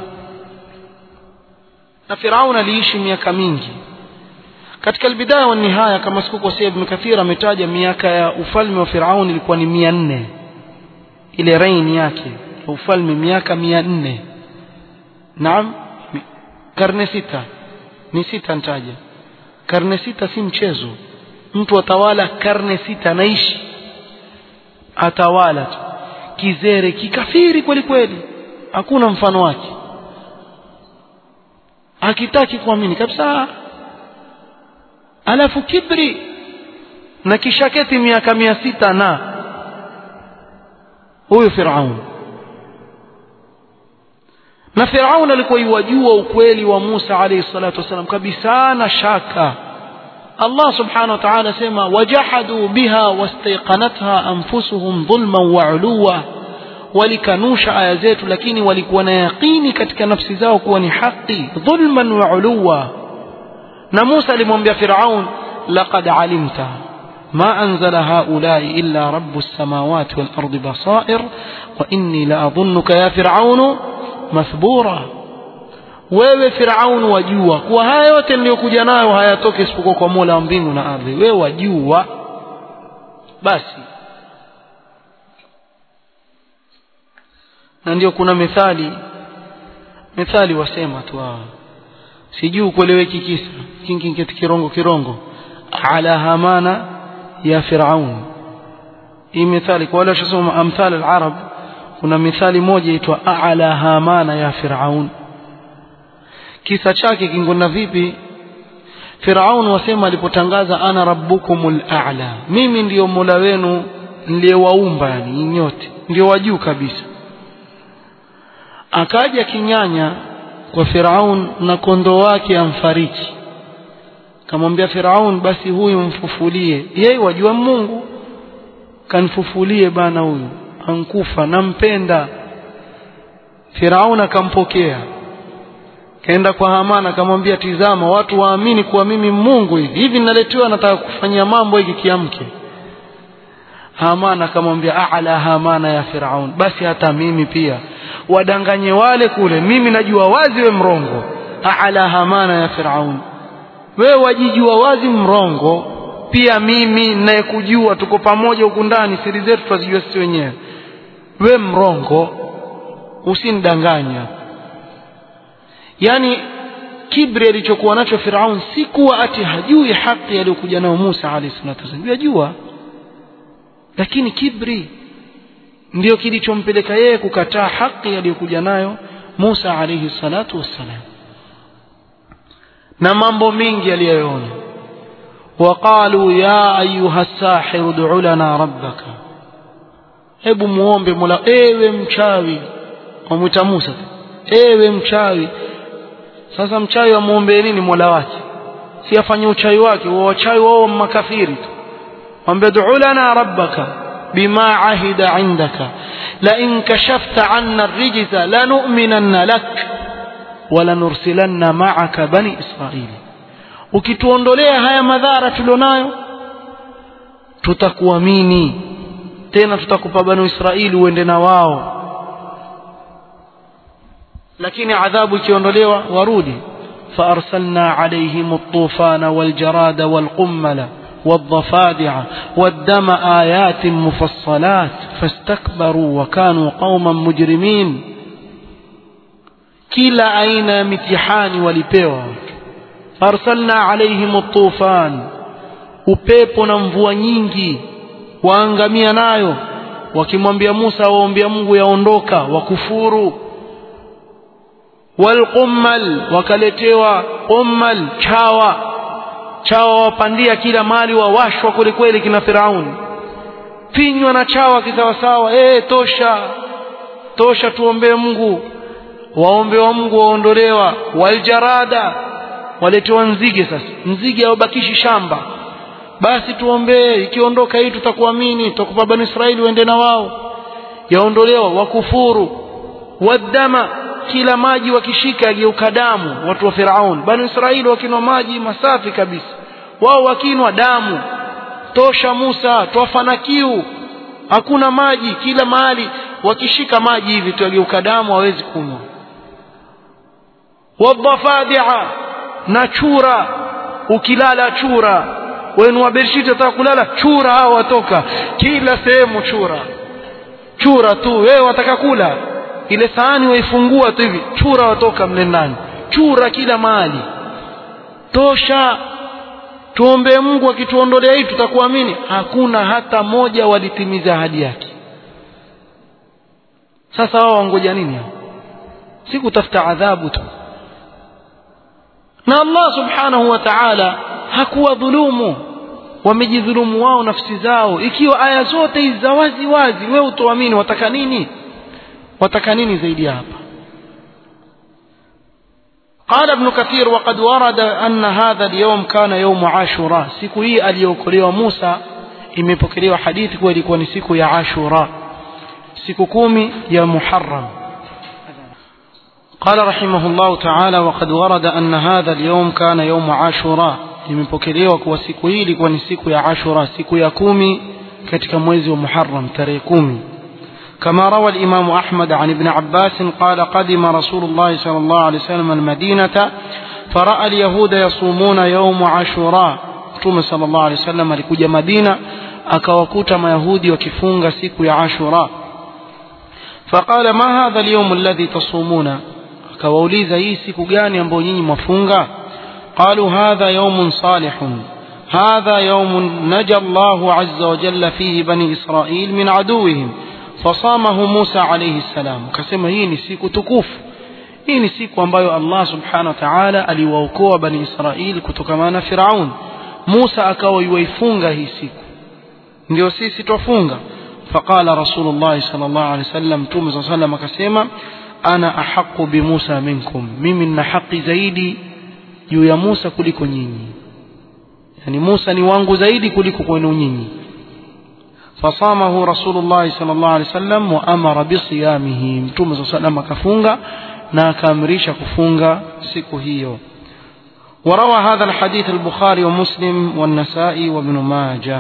na Firaun aliishi miaka mingi katika albidaya wa nihaya kama sikukosea Ibn Kathir ametaja miaka ya ufalme wa Firaun ilikuwa ni mia nne ile reign yake ya ufalme miaka mia nne naam karne sita ni sita ntaja karne sita si mchezo mtu atawala karne sita anaishi atawala tu kizere kikafiri kweli kweli hakuna mfano wake akitaki kuamini kabisa alafu kibri na kishaketi miaka mia sita na huyu Firaun na Firaun alikuwa iwajua ukweli wa Musa alayhi salatu wasalam kabisa na shaka Allah subhanahu wa ta'ala sema wajahadu biha wastaiqanatha anfusuhum dhulman wa uluwa walikanusha aya zetu lakini walikuwa na yaqini katika nafsi zao kuwa ni haki dhulman wa uluwa na Musa alimwambia Firaun laqad alimta ما أنزل هؤلاء إلا رب السماوات والأرض بصائر وإني لأظنك يا فرعون mathbura wewe Firaun wajua kuwa haya yote niliyokuja nayo hayatoki isipokuwa kwa Mola wa mbingu na ardhi wewe wajua basi na ndio kuna methali methali wasema tu hawa sijui kueleweki kisa kingi kiti kirongo kirongo ala hamana ya Firaun hii methali kwa wale washasoma amthal al-arab kuna mithali moja itwa a'la hamana ya Firaun kisa chake kingona vipi Firaun wasema alipotangaza ana rabbukumul a'la mimi ndiyo mola wenu niliyewaumba yani nyote ndio wa juu kabisa akaja kinyanya kwa Firaun na kondoo wake amfariki kamwambia Firaun basi huyu mfufulie yeye wajua Mungu kanfufulie bana huyu ankufa nampenda Firaun akampokea kaenda kwa Hamana akamwambia tizama watu waamini kuwa mimi Mungu hivi hivi ninaletewa nataka kufanyia mambo hiki kiamke Hamana akamwambia a'la Hamana ya Firaun basi hata mimi pia wadanganye wale kule mimi najua wazi we mrongo a'la Hamana ya Firaun wewe wajijua wazi mrongo pia mimi ninayekujua tuko pamoja huku ndani siri zetu twazijua sisi wenyewe we mrongo usinidanganya yani kibri alichokuwa nacho Firaun si kuwa ati hajui haki aliyokuja nayo Musa alayhi salatu wasallam yajua lakini kibri ndio kilichompeleka yeye kukataa haki aliyokuja nayo Musa alayhi salatu wassalam na mambo mengi aliyoona وقالوا يا أيها الساحر ادع لنا ربك hebu muombe mola ewe mchawi wamwita Musa ewe mchawi sasa mchawi amuombe nini mola wake si afanye uchawi wake wa wachawi wao makafiri tu mwambie du'u lana rabbaka bima ahida indaka la in kashafta anna ar-rijza lanu'minanna lak wa lanursilanna ma'aka bani israili ukituondolea haya madhara tulionayo tutakuamini tena tutakupa banu israili uende na wao lakini adhabu ikiondolewa warudi فأرسلنا عليهم الطوفان والجراد والقمل والضفادع والدم آيات مفصلات فاستكبروا وكانوا قوما مجرمين kila aina ya mitihani walipewa arsalna alaihim tufan upepo na mvua nyingi waangamia nayo wakimwambia Musa waombea Mungu yaondoka wakufuru walqummal wakaletewa qummal chawa chawa wapandia kila mali wawashwa kweli kweli kina Firauni pinywa na chawa kisawasawa eh tosha tosha tuombee Mungu waombe wa Mungu waondolewa waljarada waletewa nzige sasa nzige hawabakishi shamba basi tuombee ikiondoka hii tutakuamini tutakupa bani Israeli uende na wao yaondolewa wakufuru wadama kila maji wakishika yageuka damu watu wa Firaun bani Israeli wakinwa maji masafi kabisa wao wakinwa damu tosha Musa twafana kiu hakuna maji kila mahali wakishika maji hivi tuyageuka damu hawezi kunywa wadhafadia na chura ukilala chura wenu wa bershiti wataka kulala chura hao watoka kila sehemu chura chura tu wewe wataka kula ile sahani waifungua tu hivi chura watoka mle ndani chura kila mahali tosha tuombee Mungu akituondolea hii tutakuamini hakuna hata moja walitimiza ahadi yake sasa wao wangoja nini hao si kutafuta adhabu tu na Allah subhanahu wa ta'ala hakuwa dhulumu wamejidhulumu wao nafsi zao ikiwa aya zote hizi za wazi wazi wewe utoamini wataka nini wataka nini zaidi hapa قال ابن كثير وقد ورد أن هذا اليوم كان يوم عاشوراء siku hii aliyokolewa Musa imepokelewa hadithi kuwa ilikuwa ni siku ya Ashura siku kumi ya Muharram قال رحمه الله تعالى وقد ورد أن هذا اليوم كان يوم عاشوراء imepokelewa kuwa siku hii ilikuwa ni siku ya Ashura siku ya kumi katika mwezi wa Muharram tarehe kumi كما روى الإمام أحمد عن ابن عباس قال قدم رسول الله صلى الله عليه وسلم المدينة فرأى اليهود يصومون يوم عاشوراء ثم صلى الله عليه وسلم alikuja Madina akawakuta mayahudi wakifunga siku ya Ashura فقال ما هذا اليوم الذي تصومون akawauliza hii siku gani ambayo nyinyi mwafunga قالوا هذا يوم صالح هذا يوم نجى الله عز وجل فيه بني إسرائيل من عدوهم فصامه موسى عليه السلام كسما hii ni siku tukufu hii ni siku ambayo Allah subhanahu wa ta'ala aliwaokoa bani Israeli kutokana na Firaun Musa akawa yuifunga hii siku ndio sisi twafunga فقال رسول الله صلى الله عليه وسلم توم صلى الله عليه وسلم akasema ana ahqqu bi Musa minkum mimi nina haki zaidi juu ya Musa kuliko nyinyi yani Musa ni wangu zaidi kuliko kwenu nyinyi فصامه رسول الله صلى الله عليه وسلم وأمر بصيامه متوم صلى الله عليه وسلم كفunga na akaamrisha kufunga siku hiyo وروى هذا الحديث البخاري ومسلم والنسائي وابن ماجه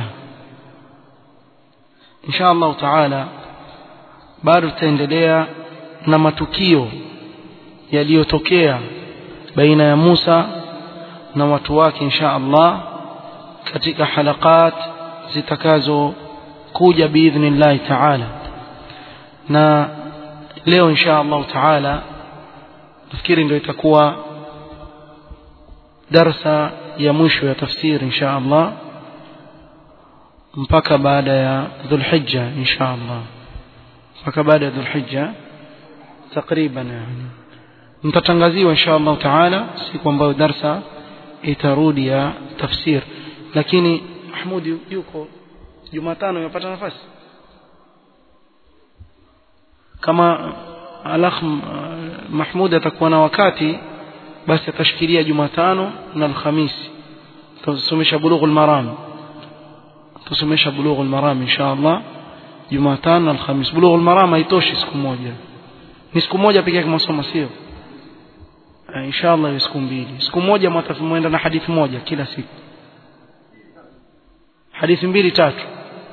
إن شاء الله تعالى bado tutaendelea na matukio yaliyotokea baina ya Musa na watu wake insha Allah katika halakat zitakazo kuja biidhnillahi taala na leo insha allahu taala nafikiri ndio itakuwa darsa ya mwisho ya tafsiri insha allah mpaka baada ya dhulhijja insha allah mpaka baada ya dhulhijja takriban yani mtatangaziwa insha allahu taala siku ambayo darsa itarudi ya tafsir lakini mahmud yuko Jumatano umepata nafasi kama alakh Mahmud atakuwa na wakati basi atashikilia Jumatano na Alhamisi tusomesha bulughul maram tusomesha bulughul maram insha Allah Jumatano na Alhamisi bulughul maram haitoshi siku moja ni siku moja pekee yake masomo sio insha Allah ni siku mbili siku moja mwenda na hadithi moja kila siku hadithi mbili tatu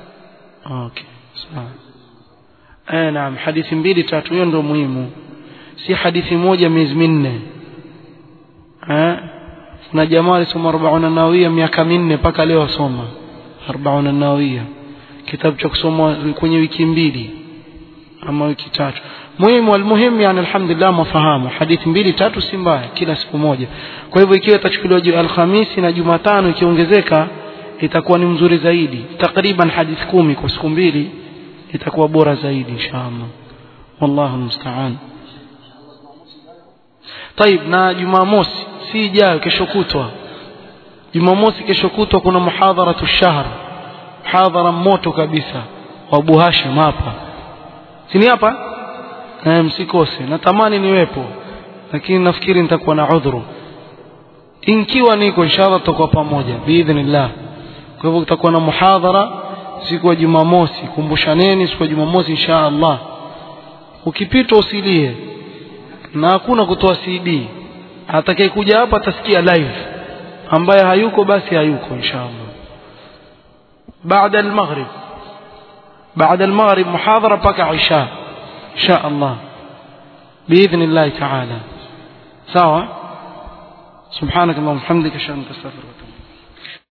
okay sawa eh naam hadithi mbili tatu hiyo ndio muhimu si hadithi moja miezi minne eh na jamaa alisoma 40 nawawia miaka minne mpaka leo asoma 40 nawawia kitabu cha kusoma kwenye wiki mbili ama wiki tatu muhimu almuhimu yani alhamdulillah mafahamu hadithi mbili tatu si mbaya kila siku moja kwa hivyo ikiwa itachukuliwa alhamisi na jumatano ikiongezeka itakuwa ni mzuri zaidi takriban hadithi kumi kwa siku mbili itakuwa bora zaidi inshallah wallahu musta'an طيب na jumamosi si ijayo kesho kutwa jumamosi kesho kutwa kuna muhadharatu shahr muhadhara moto kabisa wa Abu Hashim hapa sini hapa eh msikose natamani niwepo lakini nafikiri nitakuwa na udhuru inkiwa niko inshallah tutakuwa pamoja biidhnillah kwa hivyo kutakuwa na muhadhara siku ya Jumamosi kumbushaneni siku ya Jumamosi inshallah ukipita usilie na hakuna kutoa CD atakayekuja hapa atasikia live ambaye hayuko basi hayuko inshallah baada al-maghrib baada al-maghrib muhadhara paka isha insha Allah باذن الله تعالى sawa سبحانك اللهم وبحمدك اشهد ان لا اله الا انت استغفرك